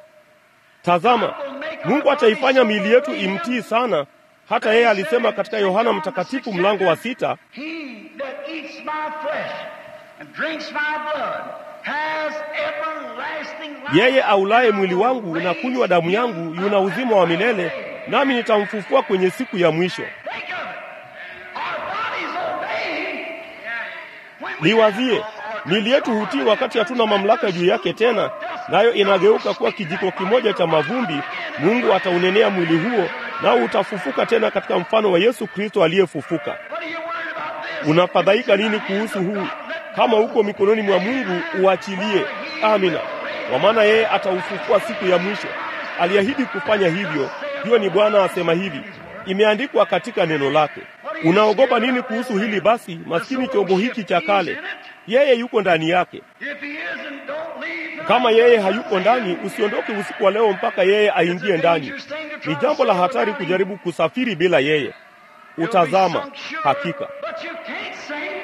Tazama, Mungu ataifanya miili yetu imtii sana. Hata yeye alisema katika Yohana Mtakatifu mlango wa sita, he that eats my flesh and drinks my blood has everlasting life. yeye aulaye mwili wangu na kunywa damu yangu yuna uzima wa milele, nami nitamfufua kwenye siku ya mwisho. Think of it. Our bodies obey. When we Liwazie, miili yetu hutii wakati hatuna mamlaka juu yake tena, nayo inageuka kuwa kijiko kimoja cha mavumbi. Mungu ataunenea mwili huo, nao utafufuka tena katika mfano wa Yesu Kristo aliyefufuka. What are you worried about this? Unafadhaika nini kuhusu huu? Kama uko mikononi mwa Mungu, uachilie. Amina, kwa maana yeye ataufufua siku ya mwisho. Aliahidi kufanya hivyo. Hiyo ni Bwana asema hivi, imeandikwa katika neno lake. Unaogopa nini kuhusu hili? Basi maskini chombo hiki cha kale, yeye yuko ndani yake. If he isn't, don't leave. Kama yeye hayupo ndani, usiondoke usiku wa leo mpaka yeye aingie ndani. Ni jambo la hatari kujaribu kusafiri bila yeye. Utazama hakika But you can't sink.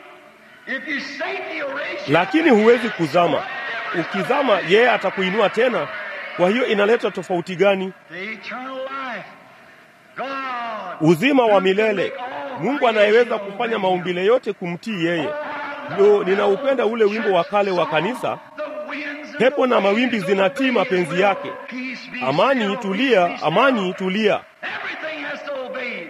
If you sink, he'll raise you. lakini huwezi kuzama. Ukizama yeye atakuinua tena. Kwa hiyo inaleta tofauti gani? The eternal life. God. Uzima wa milele, Mungu anayeweza kufanya maumbile yote kumtii yeye. Lo, ninaupenda ule wimbo wa kale wa kanisa, The winds and pepo na the mawimbi waves zinatii obey mapenzi his yake. will. Peace be Amani still, tulia, peace be amani tulia. still. Everything has to obey him.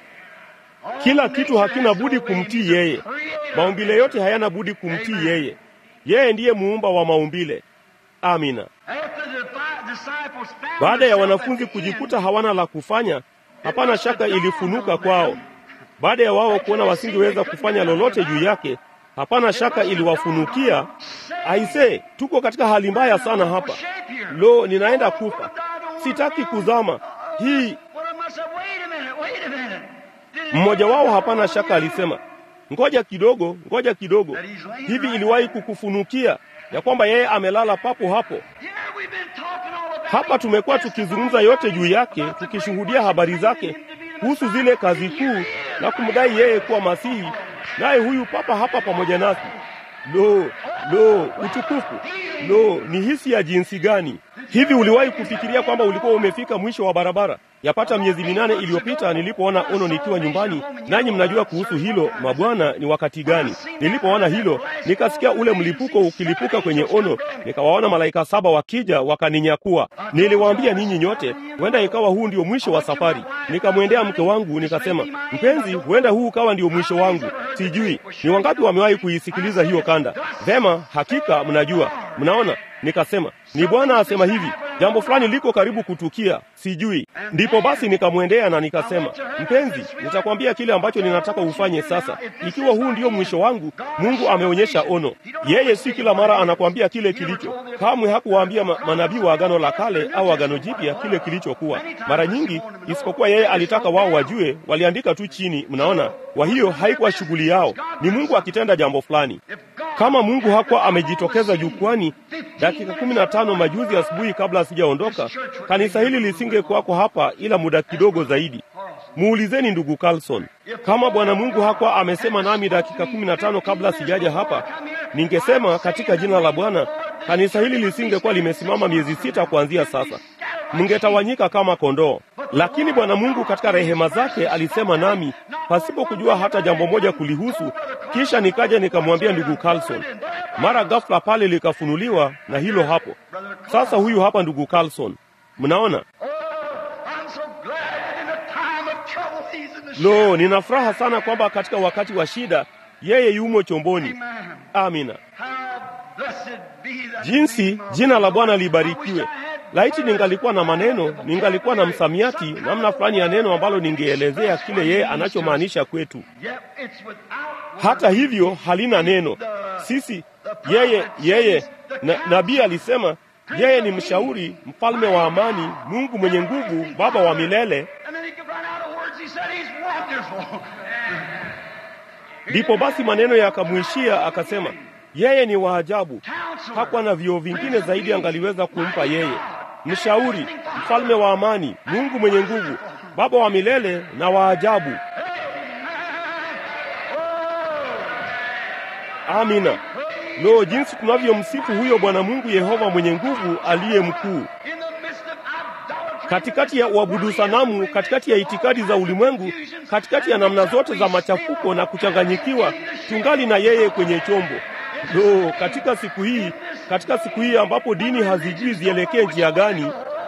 All Kila kitu nature hakina has to budi obey him. kumtii He's the yeye. creator. Maumbile yote hayana budi kumtii yeye. Yeye ndiye muumba wa maumbile. Amina. After the fi- disciples found Baada ya themselves wanafunzi at the kujikuta end, hawana la kufanya, hapana shaka ilifunuka kwao. Baada ya wao kuona wasingeweza kufanya lolote juu yake, hapana shaka iliwafunukia. Aise, tuko katika hali mbaya sana hapa. Lo, ninaenda kufa, sitaki kuzama. Hii Well, I must have, wait a minute, wait a minute. Did it mmoja ever wao occur hapana to shaka you alisema, ngoja kidogo, ngoja kidogo. Hivi iliwahi kukufunukia ya kwamba yeye amelala papo hapo? Yeah, we've been talking all about Hapa tumekuwa tukizungumza yote juu yake, tukishuhudia habari zake kuhusu zile kazi kuu na kumdai yeye kuwa Masihi, naye huyu papa hapa pamoja nasi. Lo, lo, utukufu! Lo, ni hisi ya jinsi gani! Hivi uliwahi kufikiria kwamba ulikuwa umefika mwisho wa barabara? Yapata miezi minane iliyopita nilipoona ono nikiwa nyumbani, nanyi mnajua kuhusu hilo, mabwana, ni wakati gani? Nilipoona hilo, nikasikia ule mlipuko ukilipuka kwenye ono, nikawaona malaika saba wakija wakaninyakua. Niliwaambia ninyi nyote, huenda ikawa huu ndio mwisho wa safari. Nikamwendea mke wangu nikasema, mpenzi, huenda huu ukawa ndio mwisho wangu. Sijui ni wangapi wamewahi kuisikiliza hiyo kanda. Vema, hakika mnajua. Mnaona, nikasema ni Bwana asema hivi, jambo fulani liko karibu kutukia, sijui. Ndipo basi nikamwendea na nikasema, mpenzi, nitakwambia kile ambacho ninataka ufanye sasa. Ikiwa huu ndio mwisho wangu, Mungu ameonyesha ono. Yeye si kila mara anakwambia kile kilicho. Kamwe hakuwaambia ma manabii wa Agano la Kale au Agano Jipya kile kilichokuwa. Mara nyingi, isipokuwa yeye alitaka wao wajue, waliandika tu chini. Mnaona, kwa hiyo haikuwa shughuli yao, ni Mungu akitenda jambo fulani. Kama Mungu hakuwa amejitokeza jukwani dakika kumi na tano majuzi asubuhi kabla sijaondoka, kanisa hili lisingekuwako hapa ila muda kidogo zaidi. Muulizeni ndugu Carlson, kama Bwana Mungu hakuwa amesema nami dakika kumi na tano kabla sijaja hapa, ningesema katika jina la Bwana, kanisa hili lisingekuwa limesimama miezi sita kuanzia sasa. mngetawanyika kama kondoo. Lakini Bwana Mungu katika rehema zake alisema nami pasipo kujua hata jambo moja kulihusu. Kisha nikaja nikamwambia ndugu Carlson, mara ghafla pale likafunuliwa, na hilo hapo sasa. Huyu hapa ndugu Carlson, mnaona. Lo, nina furaha sana kwamba katika wakati wa shida yeye yumo chomboni. Amina. Jinsi jina la Bwana libarikiwe. Laiti ningalikuwa na maneno, ningalikuwa na msamiati, namna fulani ya neno ambalo ningeelezea kile yeye anachomaanisha kwetu. Hata hivyo halina neno. Sisi yeye yeye na, nabii alisema yeye ni mshauri, mfalme wa amani, Mungu mwenye nguvu, Baba wa milele. Ndipo basi maneno yakamwishia, akasema yeye ni wa ajabu. Hakuwa na vioo vingine zaidi angaliweza kumpa yeye, mshauri, mfalme wa amani, Mungu mwenye nguvu, Baba wa milele na wa ajabu. Amina. Lo, jinsi tunavyomsifu huyo Bwana Mungu Yehova mwenye nguvu aliye mkuu katikati ya uabudu sanamu, katikati ya itikadi za ulimwengu, katikati ya namna zote za machafuko na kuchanganyikiwa, tungali na yeye kwenye chombo. Lo, katika siku hii, katika siku hii ambapo dini hazijui zielekee njia gani,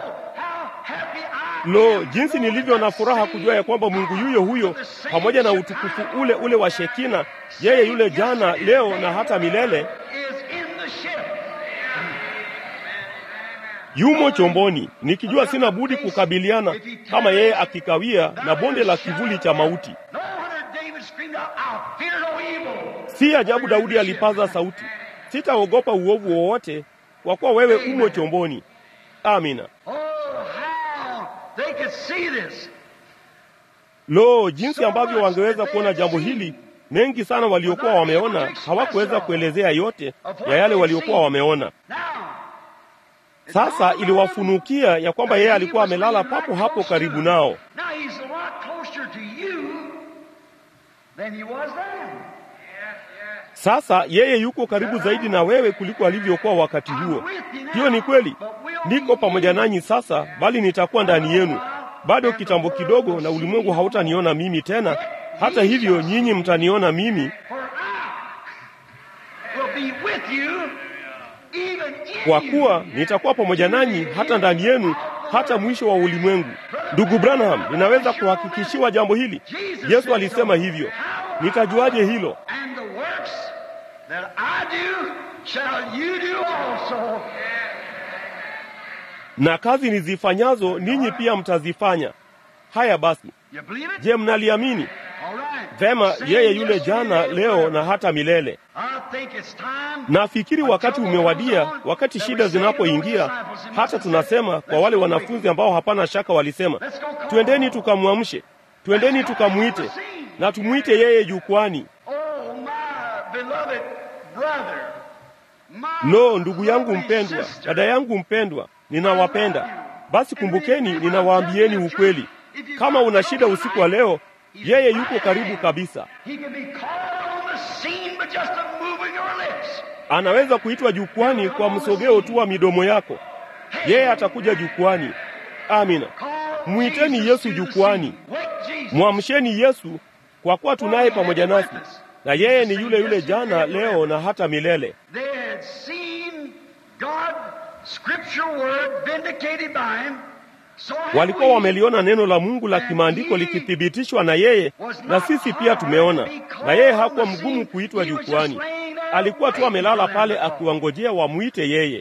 lo, jinsi nilivyo na furaha kujua ya kwamba Mungu yuyo huyo pamoja na utukufu ule ule wa Shekina, yeye yule jana, leo na hata milele yumo chomboni, nikijua sina budi kukabiliana kama yeye akikawia na bonde la kivuli cha mauti. Si ajabu Daudi alipaza sauti, sitaogopa uovu wowote, kwa kuwa wewe umo chomboni. Amina. Lo, jinsi ambavyo wangeweza kuona jambo hili! Mengi sana waliokuwa wameona hawakuweza kuelezea yote ya yale waliokuwa wameona. Sasa iliwafunukia ya kwamba yeye alikuwa amelala papo hapo karibu nao. Sasa yeye yuko karibu zaidi na wewe kuliko alivyokuwa wakati huo. Hiyo ni kweli. Niko pamoja nanyi sasa, bali nitakuwa ndani yenu bado kitambo kidogo, na ulimwengu hautaniona mimi tena. Hata hivyo, nyinyi mtaniona mimi, kwa kuwa nitakuwa pamoja nanyi hata ndani yenu, hata mwisho wa ulimwengu. Ndugu Branham, ninaweza kuhakikishiwa jambo hili. Yesu alisema hivyo. Nitajuaje hilo? Na kazi nizifanyazo ninyi pia mtazifanya. Haya basi, je, mnaliamini? Vema, yeye yule jana, leo na hata milele. Nafikiri wakati umewadia, wakati shida zinapoingia, hata tunasema kwa wale wanafunzi ambao hapana shaka walisema, twendeni tukamwamshe, twendeni tukamwite, na tumwite yeye jukwani. Lo, ndugu yangu mpendwa, dada yangu mpendwa, ninawapenda. Basi kumbukeni, ninawaambieni ukweli. Kama una shida usiku wa leo, yeye yuko karibu kabisa. Anaweza kuitwa jukwani kwa msogeo tu wa midomo yako. Yeye atakuja jukwani. Amina. Mwiteni Yesu jukwani, mwamsheni Yesu, kwa kuwa tunaye pamoja nasi, na yeye ni yule yule jana, leo na hata milele. Walikuwa wameliona neno la Mungu la kimaandiko likithibitishwa na yeye, na sisi pia tumeona. Na yeye hakuwa mgumu kuitwa jukwani, alikuwa tu amelala pale akiwangojea wamwite yeye.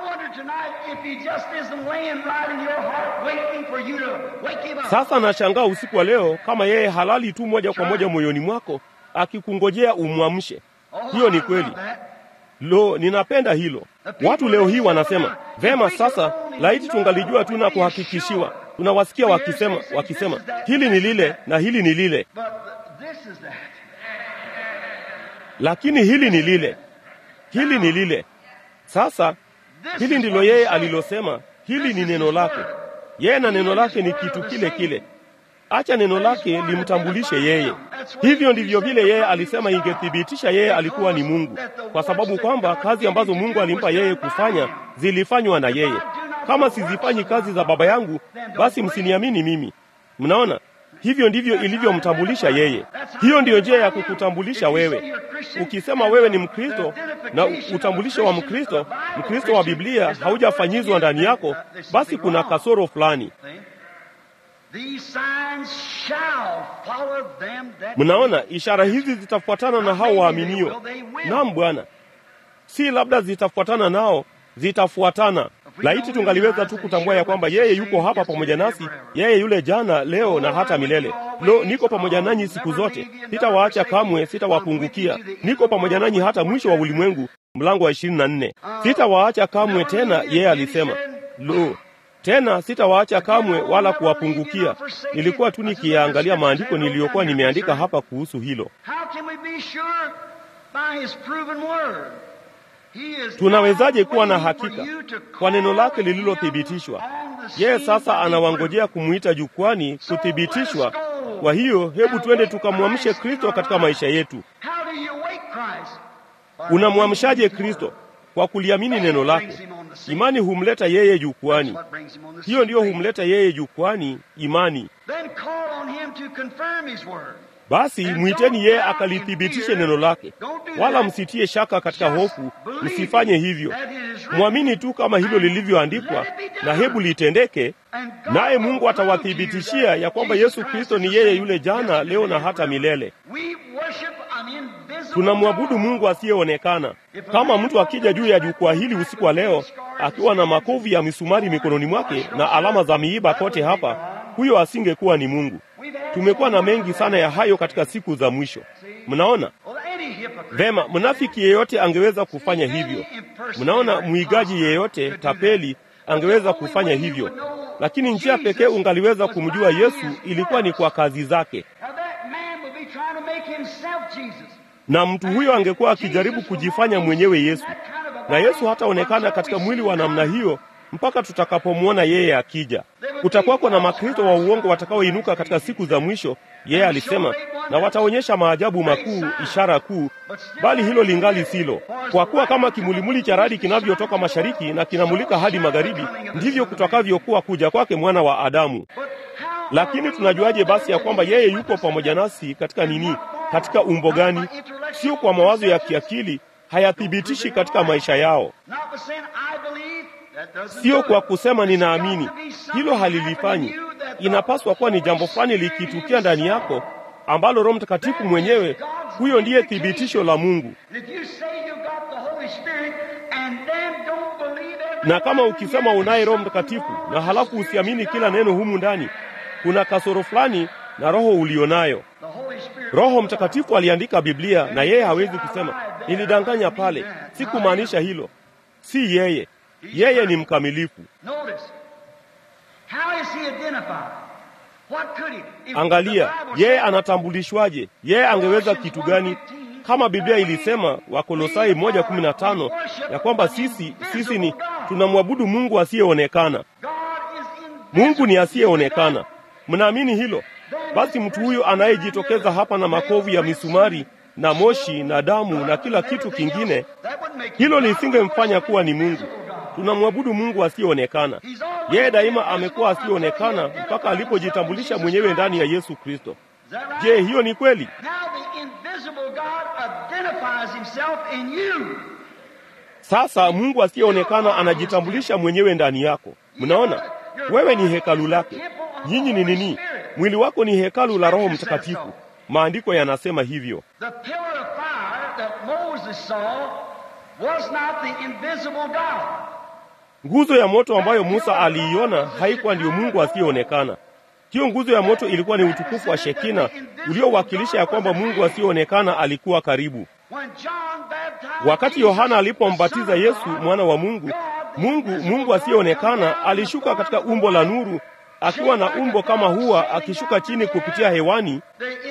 Sasa nashangaa usiku wa leo kama yeye halali tu moja kwa moja moyoni mwako akikungojea umwamshe. Hiyo ni kweli. Lo, ninapenda hilo. Watu leo hii wanasema vema, sasa laiti tungalijua tu na kuhakikishiwa. Tunawasikia wakisema wakisema hili ni lile na hili ni lile, lakini hili ni lile, hili ni lile. Sasa hili ndilo yeye alilosema, hili ni neno lake. Yeye na neno lake ni kitu kile kile. Acha neno lake limtambulishe yeye. Hivyo ndivyo vile yeye alisema ingethibitisha yeye alikuwa ni Mungu, kwa sababu kwamba kazi ambazo Mungu alimpa yeye kufanya zilifanywa na yeye. kama sizifanyi kazi za Baba yangu, basi msiniamini mimi. Mnaona, hivyo ndivyo ilivyomtambulisha yeye. Hiyo ndiyo njia ya kukutambulisha wewe. Ukisema wewe ni Mkristo na utambulisho wa Mkristo, Mkristo wa Biblia haujafanyizwa ndani yako, basi kuna kasoro fulani. Mnaona, ishara hizi zitafuatana na hao waaminio. Naam Bwana, si labda zitafuatana nao, zitafuatana. Laiti tungaliweza tu kutambua ya kwamba yeye yuko hapa pamoja nasi, yeye yule jana, leo na hata milele. Lo, niko pamoja nanyi siku zote, sitawaacha kamwe, sitawapungukia. Niko pamoja nanyi hata mwisho wa ulimwengu, mlango wa ishirini na nne. Sitawaacha kamwe tena, yeye alisema. Lo, tena sitawaacha kamwe wala kuwapungukia. Nilikuwa tu nikiyaangalia maandiko niliyokuwa nimeandika hapa kuhusu hilo. Tunawezaje kuwa na hakika kwa neno lake lililothibitishwa? Yeye sasa anawangojea kumwita jukwani kuthibitishwa. Kwa hiyo hebu twende tukamwamshe Kristo katika maisha yetu. Unamwamshaje Kristo? Kwa kuliamini neno lake. Imani humleta yeye jukwani. Hiyo ndiyo humleta yeye jukwani, imani. Basi mwiteni yeye akalithibitishe neno lake, wala msitie shaka katika hofu. Msifanye hivyo, mwamini tu kama hilo lilivyoandikwa, na hebu litendeke, naye Mungu atawathibitishia ya kwamba Yesu Kristo ni yeye yule jana, leo na hata milele. Tunamwabudu Mungu asiyeonekana. Kama mtu akija juu ya jukwaa hili usiku wa leo akiwa na makovu ya misumari mikononi mwake na alama za miiba kote hapa, huyo asingekuwa ni Mungu. Tumekuwa na mengi sana ya hayo katika siku za mwisho. Mnaona vema, mnafiki yeyote angeweza kufanya hivyo. Mnaona, mwigaji yeyote, tapeli angeweza kufanya hivyo, lakini njia pekee ungaliweza kumjua Yesu ilikuwa ni kwa kazi zake, na mtu huyo angekuwa akijaribu kujifanya mwenyewe Yesu, na Yesu hataonekana katika mwili wa namna hiyo mpaka tutakapomwona yeye akija. Kutakuwako na makristo wa uongo watakaoinuka katika siku za mwisho, yeye alisema, na wataonyesha maajabu makuu, ishara kuu, bali hilo lingali silo. Kwa kuwa kama kimulimuli cha radi kinavyotoka mashariki na kinamulika hadi magharibi, ndivyo kutakavyokuwa kuja kwake mwana wa Adamu. Lakini tunajuaje basi ya kwamba yeye yuko pamoja nasi katika nini? Katika umbo gani? Sio kwa mawazo ya kiakili, hayathibitishi katika maisha yao Sio kwa kusema ninaamini, hilo halilifanyi. Inapaswa kuwa ni jambo fulani likitukia ndani yako ambalo Roho Mtakatifu mwenyewe, huyo ndiye thibitisho la Mungu. Na kama ukisema unaye Roho Mtakatifu na halafu usiamini kila neno humu ndani, kuna kasoro fulani na roho ulionayo. Roho Mtakatifu aliandika Biblia na yeye hawezi kusema nilidanganya pale, sikumaanisha hilo. Si yeye yeye ni mkamilifu. Angalia, yeye anatambulishwaje? Yeye angeweza kitu gani? Kama Biblia ilisema Wakolosai moja kumi na tano ya kwamba sisi sisi ni tunamwabudu Mungu asiyeonekana. Mungu ni asiyeonekana. Mnaamini hilo? Basi mtu huyo anayejitokeza hapa na makovu ya misumari na moshi na damu na kila kitu kingine, hilo lisingemfanya kuwa ni Mungu. Tunamwabudu Mungu asiyeonekana. Yeye daima amekuwa asiyeonekana mpaka alipojitambulisha mwenyewe ndani ya Yesu Kristo. Je, hiyo ni kweli? Sasa Mungu asiyeonekana anajitambulisha mwenyewe ndani yako. Mnaona, wewe ni hekalu lake. Nyinyi ni nini? Mwili wako ni hekalu la Roho Mtakatifu. Maandiko yanasema hivyo. Nguzo ya moto ambayo Musa aliiona haikuwa ndiyo Mungu asiyeonekana. Hiyo nguzo ya moto ilikuwa ni utukufu wa Shekina uliowakilisha ya kwamba Mungu asiyeonekana alikuwa karibu. Wakati Yohana alipombatiza Yesu mwana wa Mungu, Mungu Mungu asiyeonekana alishuka katika umbo la nuru akiwa na umbo kama hua akishuka chini kupitia hewani.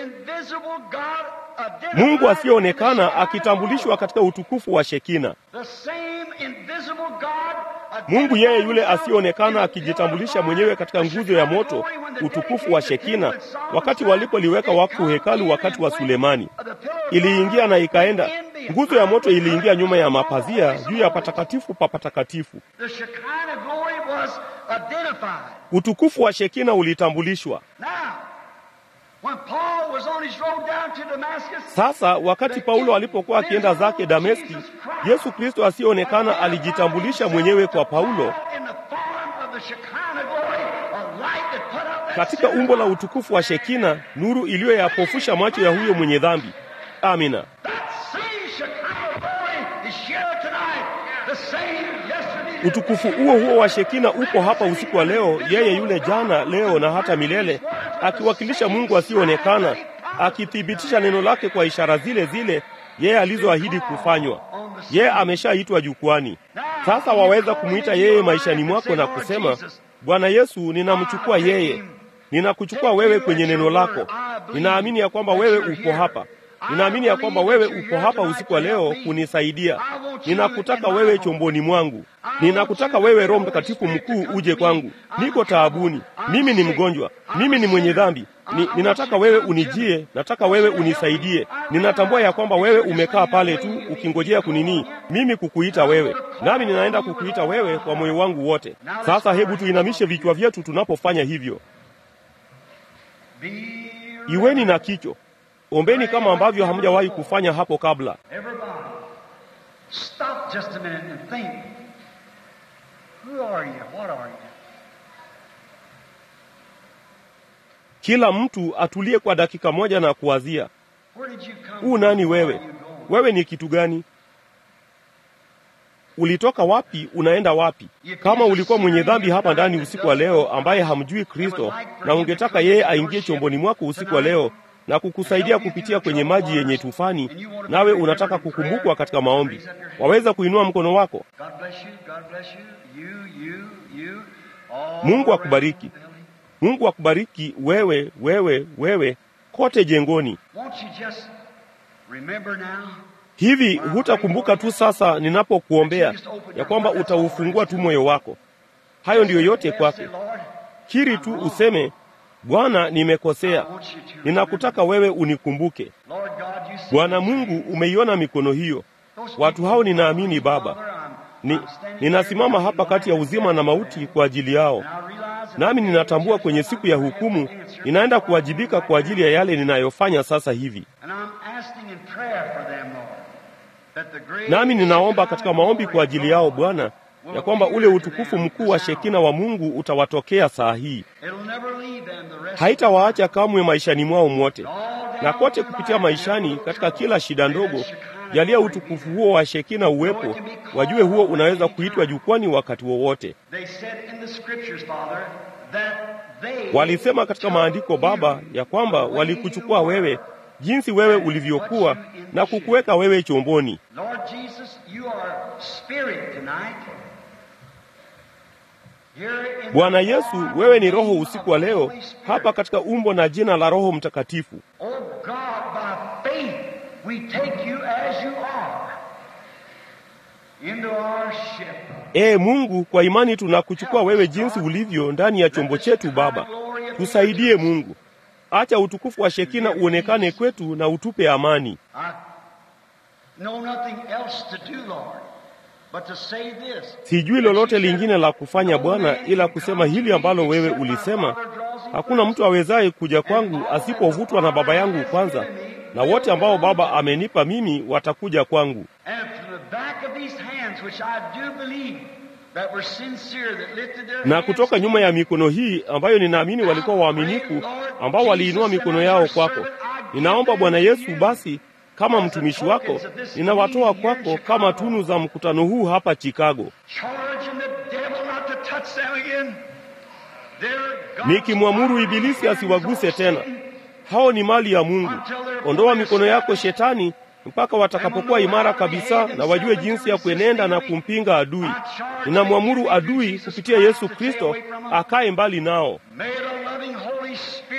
Mungu asiyeonekana akitambulishwa katika utukufu wa Shekina. Mungu yeye yule asiyeonekana akijitambulisha mwenyewe katika nguzo ya moto, utukufu wa Shekina, wakati walipoliweka wakfu hekalu wakati wa Sulemani. Iliingia na ikaenda. Nguzo ya moto iliingia nyuma ya mapazia juu ya patakatifu pa patakatifu. The Shekinah glory was identified. Utukufu wa Shekina ulitambulishwa. Now, when Paul was on his road down to Damascus, Sasa wakati Paulo alipokuwa akienda zake Dameski, Yesu Kristo asiyeonekana alijitambulisha mwenyewe kwa Paulo in the form of the Shekinah glory, a light that put out that katika umbo la utukufu wa Shekina, nuru iliyoyapofusha macho ya huyo mwenye dhambi. Amina. That same Shekinah glory is here tonight. The same yesterday. Utukufu huo huo wa Shekina upo hapa usiku wa leo, yeye yule jana, leo na hata milele, akiwakilisha Mungu asiyeonekana, akithibitisha neno lake kwa ishara zile zile yeye alizoahidi kufanywa. Yeye ameshaitwa jukwani. Sasa waweza kumwita yeye maishani mwako na kusema, Bwana Yesu, ninamchukua yeye, ninakuchukua wewe kwenye neno lako. Ninaamini ya kwamba wewe upo hapa. Ninaamini ya kwamba wewe upo hapa usiku wa leo kunisaidia. Ninakutaka wewe chomboni mwangu. Ninakutaka wewe Roho Mtakatifu mkuu uje kwangu. Niko taabuni. Mimi ni mgonjwa. Mimi ni mwenye dhambi. Ni, ninataka wewe unijie, nataka wewe unisaidie. Ninatambua ya kwamba wewe umekaa pale tu ukingojea kunini, mimi kukuita wewe, nami ninaenda kukuita wewe kwa moyo wangu wote. Sasa hebu tuinamishe vichwa vyetu tunapofanya hivyo. Be Iweni na kicho, ombeni kama ambavyo hamjawahi kufanya hapo kabla. everybody. Stop just a minute and think. Who are you? What are you? Kila mtu atulie kwa dakika moja na kuwazia, Where did you come huu nani from? wewe? Where are you going? Wewe ni kitu gani? Ulitoka wapi? Unaenda wapi? Kama ulikuwa mwenye dhambi hapa ndani usiku wa leo, ambaye hamjui Kristo, na ungetaka yeye aingie chomboni mwako usiku wa leo na kukusaidia kupitia kwenye maji yenye tufani, nawe unataka kukumbukwa katika maombi, waweza kuinua mkono wako. God bless you. God bless you. You, you, you. All Mungu akubariki. around the building. Mungu akubariki wewe, wewe, wewe kote jengoni. Won't you just remember now? Hivi hutakumbuka tu sasa ninapokuombea ya kwamba utaufungua tu moyo wako? Hayo ndiyo yote kwake. Say, Lord, Kiri tu useme, Bwana, nimekosea, ninakutaka wewe unikumbuke. Lord God, you see Bwana Mungu, umeiona mikono hiyo. Watu hao ninaamini Baba, ni, ninasimama hapa kati ya uzima na mauti kwa ajili yao, nami ninatambua kwenye siku ya hukumu ninaenda kuwajibika kwa ajili ya yale ninayofanya sasa hivi. Nami ninaomba katika maombi kwa ajili yao Bwana, ya kwamba ule utukufu mkuu wa Shekina wa Mungu utawatokea saa hii, haitawaacha kamwe maishani mwao mwote, na kote kupitia maishani, katika kila shida ndogo, jalia utukufu huo wa Shekina uwepo, wajue huo unaweza kuitwa jukwani wakati wowote. Walisema katika maandiko Baba, ya kwamba walikuchukua wewe jinsi wewe ulivyokuwa na kukuweka wewe chomboni. Bwana Yesu, wewe ni Roho usiku wa leo hapa katika umbo na jina la Roho Mtakatifu. Ee Mungu, kwa imani tunakuchukua wewe jinsi ulivyo ndani ya chombo chetu. Baba, tusaidie Mungu, acha utukufu wa Shekina uonekane kwetu na utupe amani. Sijui lolote lingine la kufanya Bwana, ila kusema hili ambalo wewe ulisema, hakuna mtu awezaye kuja kwangu asipovutwa na Baba yangu kwanza, na wote ambao Baba amenipa mimi watakuja kwangu. Na kutoka nyuma ya mikono hii ambayo ninaamini walikuwa waaminifu, ambao waliinua mikono yao kwako, ninaomba Bwana Yesu, basi kama mtumishi wako ninawatoa kwako kama tunu za mkutano huu hapa Chicago, nikimwamuru Ibilisi asiwaguse tena. Hao ni mali ya Mungu. Ondoa mikono yako Shetani, mpaka watakapokuwa imara kabisa na wajue jinsi ya kuenenda na kumpinga adui. Ninamwamuru adui kupitia Yesu Kristo akae mbali nao.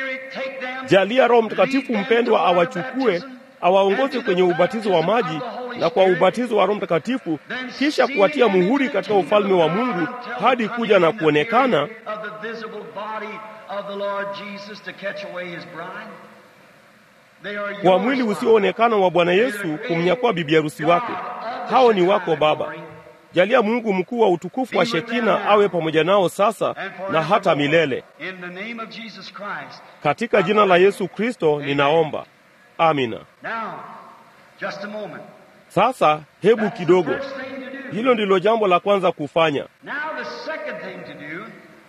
Jalia Roho Mtakatifu mpendwa awachukue awaongoze kwenye ubatizo wa maji na kwa ubatizo wa Roho Mtakatifu, kisha kuwatia muhuri katika ufalme wa Mungu hadi kuja na kuonekana of the visible body of the Lord Jesus to catch away his bride. They are kwa yours, mwili Father. usioonekana wa Bwana Yesu kumnyakua bibi harusi wake. Hao ni wako Baba. Jalia Mungu mkuu wa utukufu wa Shekina awe pamoja nao sasa na hata milele. In the name of Jesus Christ. Katika jina la Yesu Kristo ninaomba, amina. Now, just a moment. Sasa hebu That's the kidogo, first thing to do. hilo ndilo jambo la kwanza kufanya. Now, the second thing to do,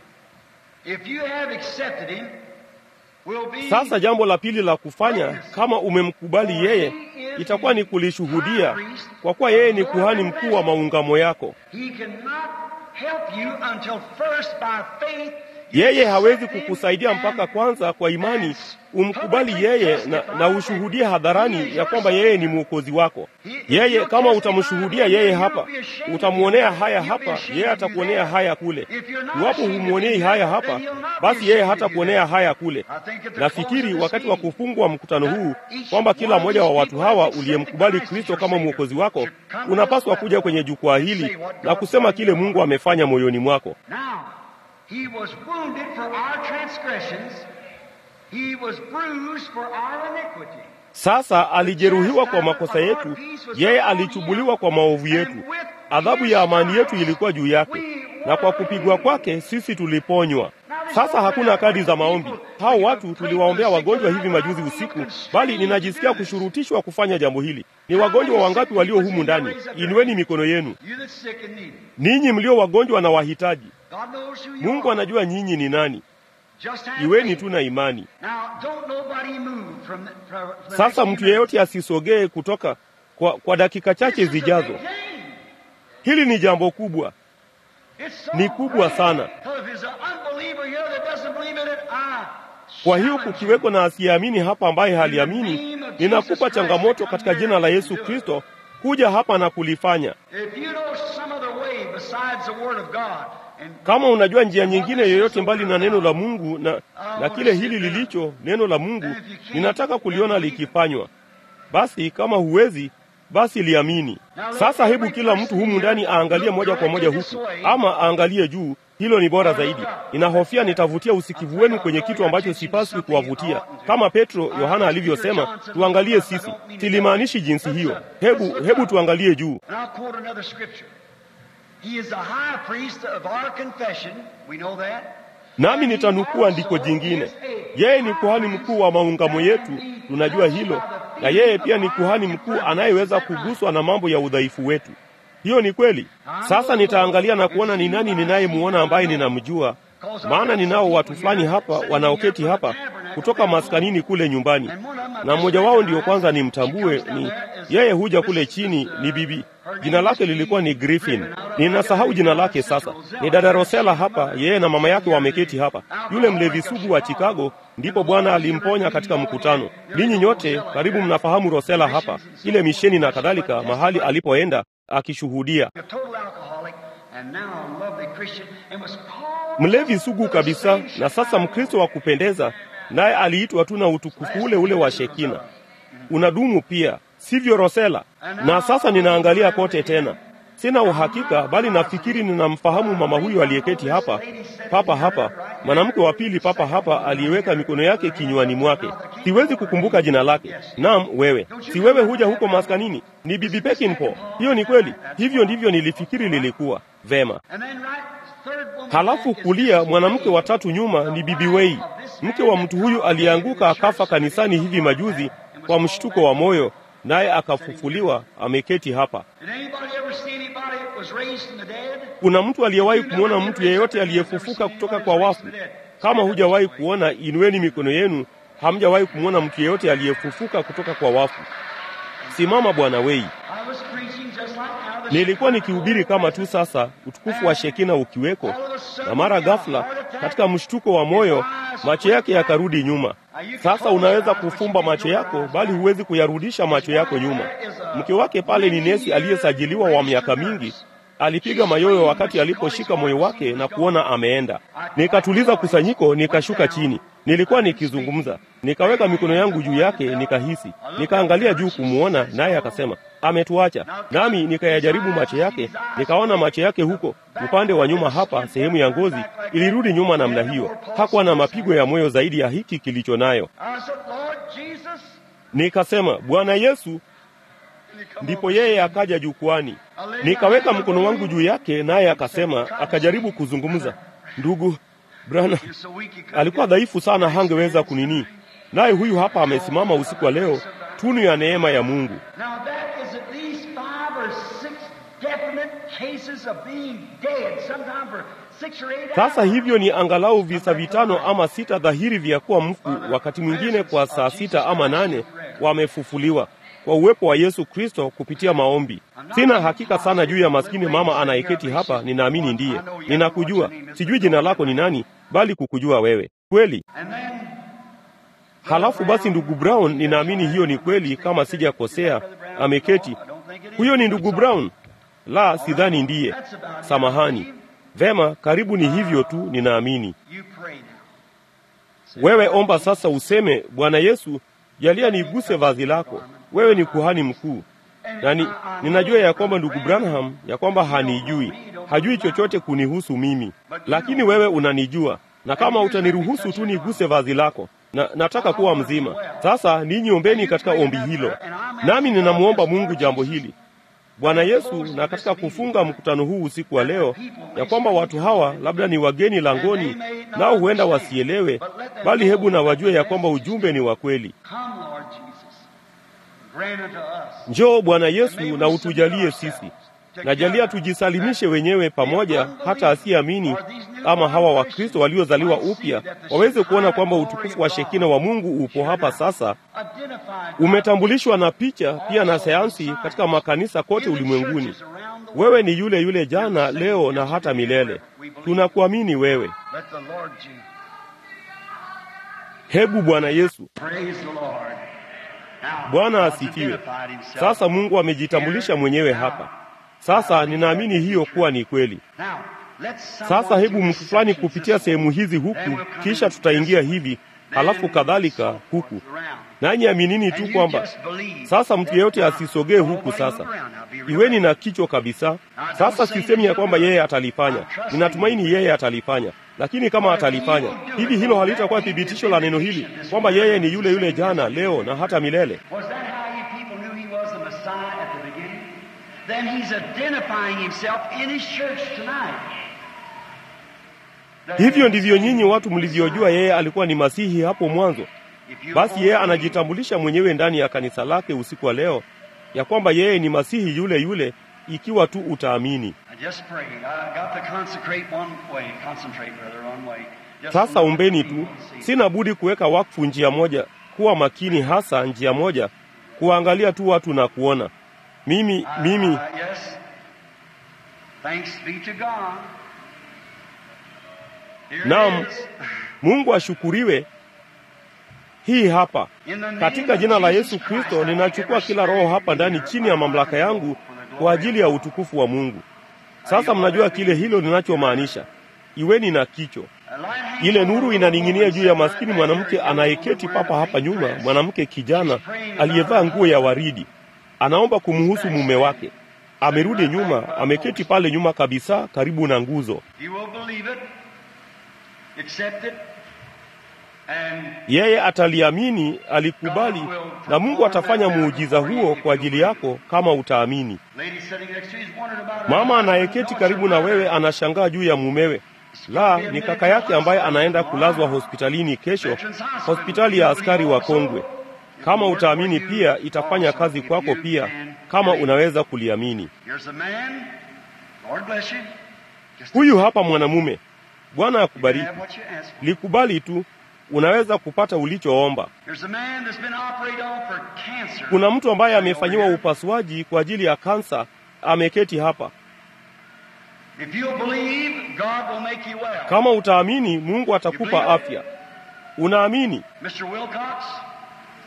if you have accepted him, will be Sasa jambo la pili la kufanya, kama umemkubali yeye, itakuwa ni kulishuhudia, kwa kuwa yeye ni kuhani mkuu wa maungamo yako. he cannot help you until first by faith Yeye hawezi kukusaidia mpaka kwanza kwa imani umkubali yeye na, na ushuhudie hadharani ya kwamba yeye ni mwokozi wako. Yeye kama utamshuhudia yeye hapa, utamwonea haya hapa, yeye atakuonea haya kule. Iwapo humwonei haya hapa, basi yeye hatakuonea haya kule. Nafikiri wakati wa kufungwa mkutano huu kwamba kila mmoja wa watu hawa uliyemkubali Kristo kama mwokozi wako unapaswa kuja kwenye jukwaa hili na kusema kile Mungu amefanya moyoni mwako. Now, he was wounded for our transgressions, he was bruised for our iniquity. Sasa alijeruhiwa kwa makosa yetu, yeye alichubuliwa kwa maovu yetu. Adhabu ya amani yetu ilikuwa juu yake, na kwa kupigwa kwake sisi tuliponywa. Sasa hakuna kadi za maombi. Hao watu tuliwaombea wagonjwa hivi majuzi usiku, bali ninajisikia kushurutishwa kufanya jambo hili. Ni wagonjwa wangapi walio humu ndani? Inueni mikono yenu, You that's sick and needy. ninyi mlio wagonjwa na wahitaji. God knows who you Mungu are. anajua nyinyi ni nani. Just have Iweni faith. tu na imani. Now, don't nobody move from the, from the Sasa next few mtu yeyote asisogee kutoka kwa, kwa dakika chache minutes. This is a zijazo. big thing. Hili ni jambo kubwa. It's so Ni kubwa great. sana. So if there's an unbeliever here that doesn't believe in it, I Kwa hiyo challenge kukiweko na asiyeamini hapa ambaye haliamini, ninakupa changamoto katika jina la Yesu Kristo kuja hapa na kulifanya. If you know some other way besides the Word of God, and Kama unajua njia nyingine yoyote mbali na neno la Mungu na, na kile hili lilicho neno la Mungu, ninataka kuliona likifanywa. Basi kama huwezi, basi liamini. Sasa hebu kila mtu humu ndani aangalie moja kwa moja huku, ama aangalie juu. Hilo ni bora zaidi. Ninahofia nitavutia usikivu wenu kwenye kitu ambacho sipaswi kuwavutia. Kama Petro Yohana alivyosema, tuangalie sisi. Silimaanishi jinsi hiyo. Hebu hebu tuangalie juu. and I'll quote another scripture. He is the high priest of our confession. We know that. Nami nitanukuu andiko jingine. Yeye ni kuhani mkuu wa maungamo yetu, tunajua hilo, na yeye pia ni kuhani mkuu anayeweza kuguswa na mambo ya udhaifu wetu. Hiyo ni kweli. Sasa nitaangalia na kuona ni nani ninayemuona ambaye ninamjua, maana ninao watu fulani hapa wanaoketi hapa kutoka maskanini kule nyumbani, na mmoja wao ndiyo kwanza nimtambue. Ni yeye huja kule chini, ni bibi Jina lake lilikuwa ni Griffin. Ninasahau jina lake sasa. Ni dada Rosella hapa, yeye na mama yake wameketi hapa. Yule mlevi sugu wa Chicago, ndipo Bwana alimponya katika mkutano. Ninyi nyote karibu mnafahamu Rosella hapa, ile misheni na kadhalika, mahali alipoenda akishuhudia. A total alcoholic and now a lovely Christian and was called Mlevi sugu kabisa, na sasa Mkristo wa kupendeza, naye aliitwa tu na utukufu ule ule wa Shekina. Unadumu pia, sivyo Rosella? Na sasa ninaangalia kote tena, sina uhakika, bali nafikiri ninamfahamu mama huyu aliyeketi hapa papa hapa, mwanamke wa pili papa hapa, aliyeweka mikono yake kinywani mwake. Siwezi kukumbuka jina lake. Naam, wewe, si wewe huja huko maskanini? Ni bibi Pekinpo. Hiyo ni kweli, hivyo ndivyo nilifikiri lilikuwa. Vema. And then right third woman Halafu back is kulia, Mary. mwanamke wa tatu nyuma ni bibi Wei, mke wa mtu huyu aliyeanguka akafa kanisani hivi majuzi kwa mshtuko wa moyo, naye akafufuliwa, ameketi hapa. Did anybody ever see anybody that was raised from the dead? Kuna mtu aliyewahi kumwona mtu yeyote aliyefufuka kutoka kwa wafu? Kama hujawahi kuona, inueni mikono yenu. Hamjawahi kumwona mtu yeyote aliyefufuka kutoka kwa wafu? Simama Bwana Wei. I was preaching just like now. The Nilikuwa nikihubiri kama tu sasa, utukufu wa Shekina ukiweko, na mara ghafla, katika mshtuko wa moyo, macho yake yakarudi nyuma. Sasa unaweza kufumba macho yako, bali huwezi kuyarudisha macho yako nyuma. Mke wake pale ni nesi aliyesajiliwa wa miaka mingi, alipiga mayoyo wakati aliposhika moyo wake na kuona ameenda. Nikatuliza kusanyiko, nikashuka chini. Nilikuwa nikizungumza, nikaweka mikono yangu juu yake, nikahisi, nikaangalia juu kumwona, naye akasema ametuacha. Nami nikayajaribu macho yake, nikaona macho yake huko upande wa nyuma hapa, sehemu ya ngozi ilirudi nyuma namna hiyo. Hakuwa na mapigo ya moyo zaidi ya hiki kilicho nayo. Nikasema, Bwana Yesu. Ndipo yeye akaja jukwani, nikaweka mkono wangu juu yake, naye akasema, akajaribu kuzungumza. Ndugu Brana alikuwa dhaifu sana, hangeweza kunini. Naye huyu hapa amesimama usiku wa leo, tunu ya neema ya Mungu. Sasa hivyo ni angalau visa vitano ama sita dhahiri vya kuwa mfu, wakati mwingine kwa saa sita ama nane wamefufuliwa kwa uwepo wa Yesu Kristo kupitia maombi. Sina hakika sana juu ya maskini mama anayeketi hapa, ninaamini ndiye. Ninakujua, sijui jina lako ni nani, bali kukujua wewe kweli. Halafu basi, ndugu Brown, ninaamini hiyo ni kweli, kama sijakosea, ameketi. Huyo ni ndugu Brown? La, sidhani ndiye. Samahani. Vema, karibu ni hivyo tu, ninaamini. Wewe omba sasa, useme Bwana Yesu, jalia niguse vazi lako. Wewe ni kuhani mkuu, na ni, ninajua ya kwamba ndugu Branham ya kwamba hanijui, hajui chochote kunihusu mimi, lakini wewe unanijua, na kama utaniruhusu tu niguse vazi lako na, nataka kuwa mzima. Sasa ninyi ombeni katika ombi hilo, nami ninamwomba Mungu jambo hili Bwana Yesu, na katika kufunga mkutano huu usiku wa leo, ya kwamba watu hawa labda ni wageni langoni, nao huenda wasielewe, bali hebu na wajue ya kwamba ujumbe ni wa kweli. Njoo Bwana Yesu na utujalie sisi, najalia tujisalimishe wenyewe pamoja, hata asiyeamini ama hawa Wakristo waliozaliwa upya waweze kuona kwamba utukufu wa Shekina wa Mungu upo hapa sasa, umetambulishwa na picha pia na sayansi katika makanisa kote ulimwenguni. Wewe ni yule yule jana, leo na hata milele. Tunakuamini wewe. Hebu Bwana Yesu. Bwana asifiwe. Sasa Mungu amejitambulisha mwenyewe hapa. Sasa ninaamini hiyo kuwa ni kweli. Sasa hebu mtu fulani kupitia sehemu hizi huku, kisha tutaingia hivi, halafu kadhalika huku. Nanyi aminini tu kwamba sasa mtu yeyote asisogee huku. Sasa iweni na kichwa kabisa. Sasa sisemi ya kwamba yeye atalifanya, ninatumaini yeye atalifanya, lakini kama atalifanya hivi, hilo halitakuwa thibitisho la neno hili kwamba yeye ni yule yule jana, leo na hata milele. Hivyo ndivyo nyinyi watu mlivyojua yeye alikuwa ni Masihi hapo mwanzo. Basi yeye anajitambulisha mwenyewe ndani ya kanisa lake usiku wa leo ya kwamba yeye ni Masihi yule yule, ikiwa tu utaamini. Sasa ombeni tu, sina budi kuweka wakfu njia moja, kuwa makini hasa njia moja, kuwaangalia tu watu na kuona mimi mimi Naam, Mungu ashukuriwe. Hii hapa katika jina la Yesu Kristo, ninachukua kila roho hapa ndani chini ya mamlaka yangu kwa ajili ya utukufu wa Mungu. Sasa mnajua kile hilo linachomaanisha. Iweni na kicho. Ile nuru inaning'inia juu ya maskini mwanamke anayeketi papa hapa nyuma, mwanamke kijana aliyevaa nguo ya waridi, anaomba kumhusu mume wake. Amerudi nyuma, ameketi pale nyuma kabisa, karibu na nguzo. Yeye ataliamini, alikubali, na Mungu atafanya muujiza huo kwa ajili yako kama utaamini. Mama anayeketi karibu na wewe anashangaa juu ya mumewe. La, ni kaka yake ambaye anaenda kulazwa hospitalini kesho, hospitali ya askari wa Kongwe. Kama utaamini pia itafanya kazi kwako pia, kama unaweza kuliamini. Huyu hapa mwanamume. Bwana akubariki. Likubali tu, unaweza kupata ulichoomba. Kuna mtu ambaye amefanyiwa upasuaji kwa ajili ya kansa, ameketi hapa. Kama utaamini, Mungu atakupa afya. Unaamini?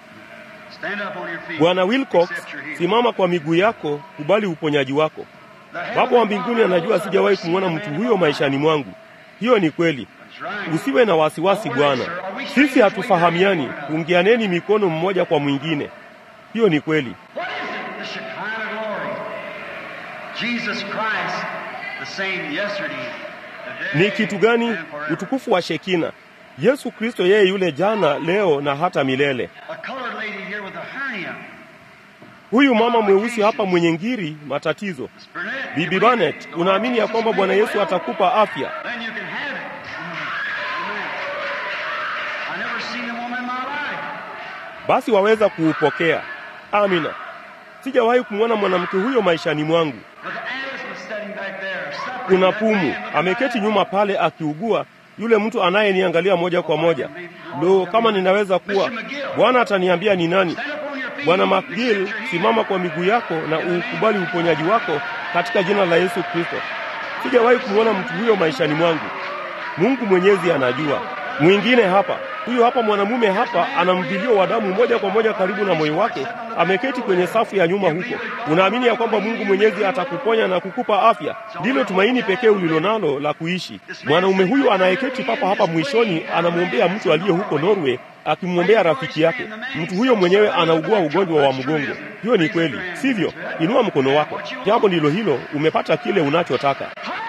Bwana Wilcox, simama kwa miguu yako, kubali uponyaji wako. Baba wa mbinguni anajua sijawahi kumwona mtu huyo maishani mwangu. Hiyo ni kweli. Usiwe na wasiwasi Bwana, sisi hatufahamiani. Pungianeni mikono mmoja kwa mwingine. Hiyo ni kweli. What is it? The Shekinah glory. Jesus Christ, the same yesterday, today, Ni kitu gani? and forever. Utukufu wa Shekina. Yesu Kristo yeye yule jana, leo na hata milele. A colored lady here with a hernia. Huyu mama mweusi hapa mwenye ngiri, matatizo. Miss Burnett, Bibi you Barnett, believe it? unaamini ya kwamba Bwana Yesu atakupa afya? Then you can have it. Amen. I never seen a woman in my life. Basi waweza kuupokea. Amina. Sijawahi kumwona mwanamke huyo maishani mwangu. But Alice was sitting back there, suffering. Kuna That pumu man looked ameketi like nyuma pale akiugua, yule mtu anayeniangalia moja kwa moja. Lo, kama ninaweza kuwa Bwana ataniambia ni nani. Stand up on your feet. Bwana Accept McGill, your healing. simama kwa miguu yako na ukubali uponyaji wako katika jina la Yesu Kristo. Sijawahi kumwona mtu huyo maishani mwangu. Mungu Mwenyezi anajua. Mwingine hapa, huyu hapa mwanamume hapa ana mvilio wa damu moja kwa moja karibu na moyo wake, ameketi kwenye safu ya nyuma huko. Unaamini ya kwamba Mungu Mwenyezi atakuponya na kukupa afya? Ndilo tumaini pekee ulilonalo la kuishi. Mwanaume huyu anayeketi papa hapa mwishoni anamwombea mtu aliye huko Norway akimwombea rafiki yake. Mtu huyo mwenyewe anaugua ugonjwa wa mgongo. Hiyo ni kweli, sivyo? Inua mkono wako. Jambo ndilo hilo, umepata kile unachotaka.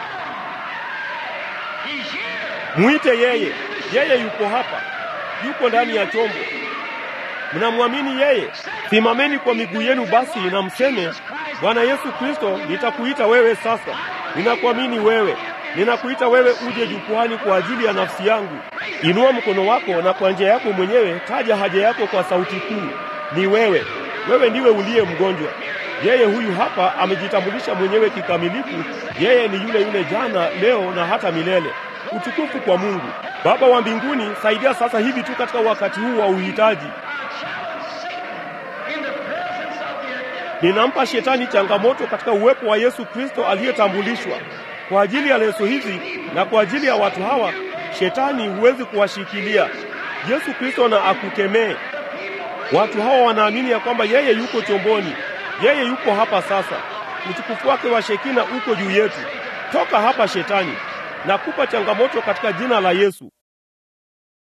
He's here. Mwite yeye, yeye yuko hapa, yuko ndani ya chombo. Mnamwamini yeye? Simameni kwa miguu yenu basi na mseme, Bwana Yesu Kristo, nitakuita wewe sasa. Ninakuamini wewe, ninakuita wewe uje jukwani kwa ajili ya nafsi yangu. Inua mkono wako na kwa njia yako mwenyewe taja haja yako kwa sauti kuu. Ni wewe, wewe ndiwe uliye mgonjwa. Yeye huyu hapa amejitambulisha mwenyewe kikamilifu. Yeye ni yule yule jana, leo na hata milele. Utukufu kwa Mungu Baba wa mbinguni. Saidia sasa hivi tu katika wakati huu wa uhitaji. In the presence of the Ninampa shetani changamoto katika uwepo wa Yesu Kristo aliyetambulishwa kwa ajili ya leso hizi na kwa ajili ya watu hawa. Shetani huwezi kuwashikilia. Yesu Kristo na akukemee. Watu hawa wanaamini ya kwamba yeye yuko chomboni, yeye yuko hapa sasa. Utukufu wake wa Shekina uko juu yetu. Toka hapa shetani, nakupa changamoto katika jina la Yesu.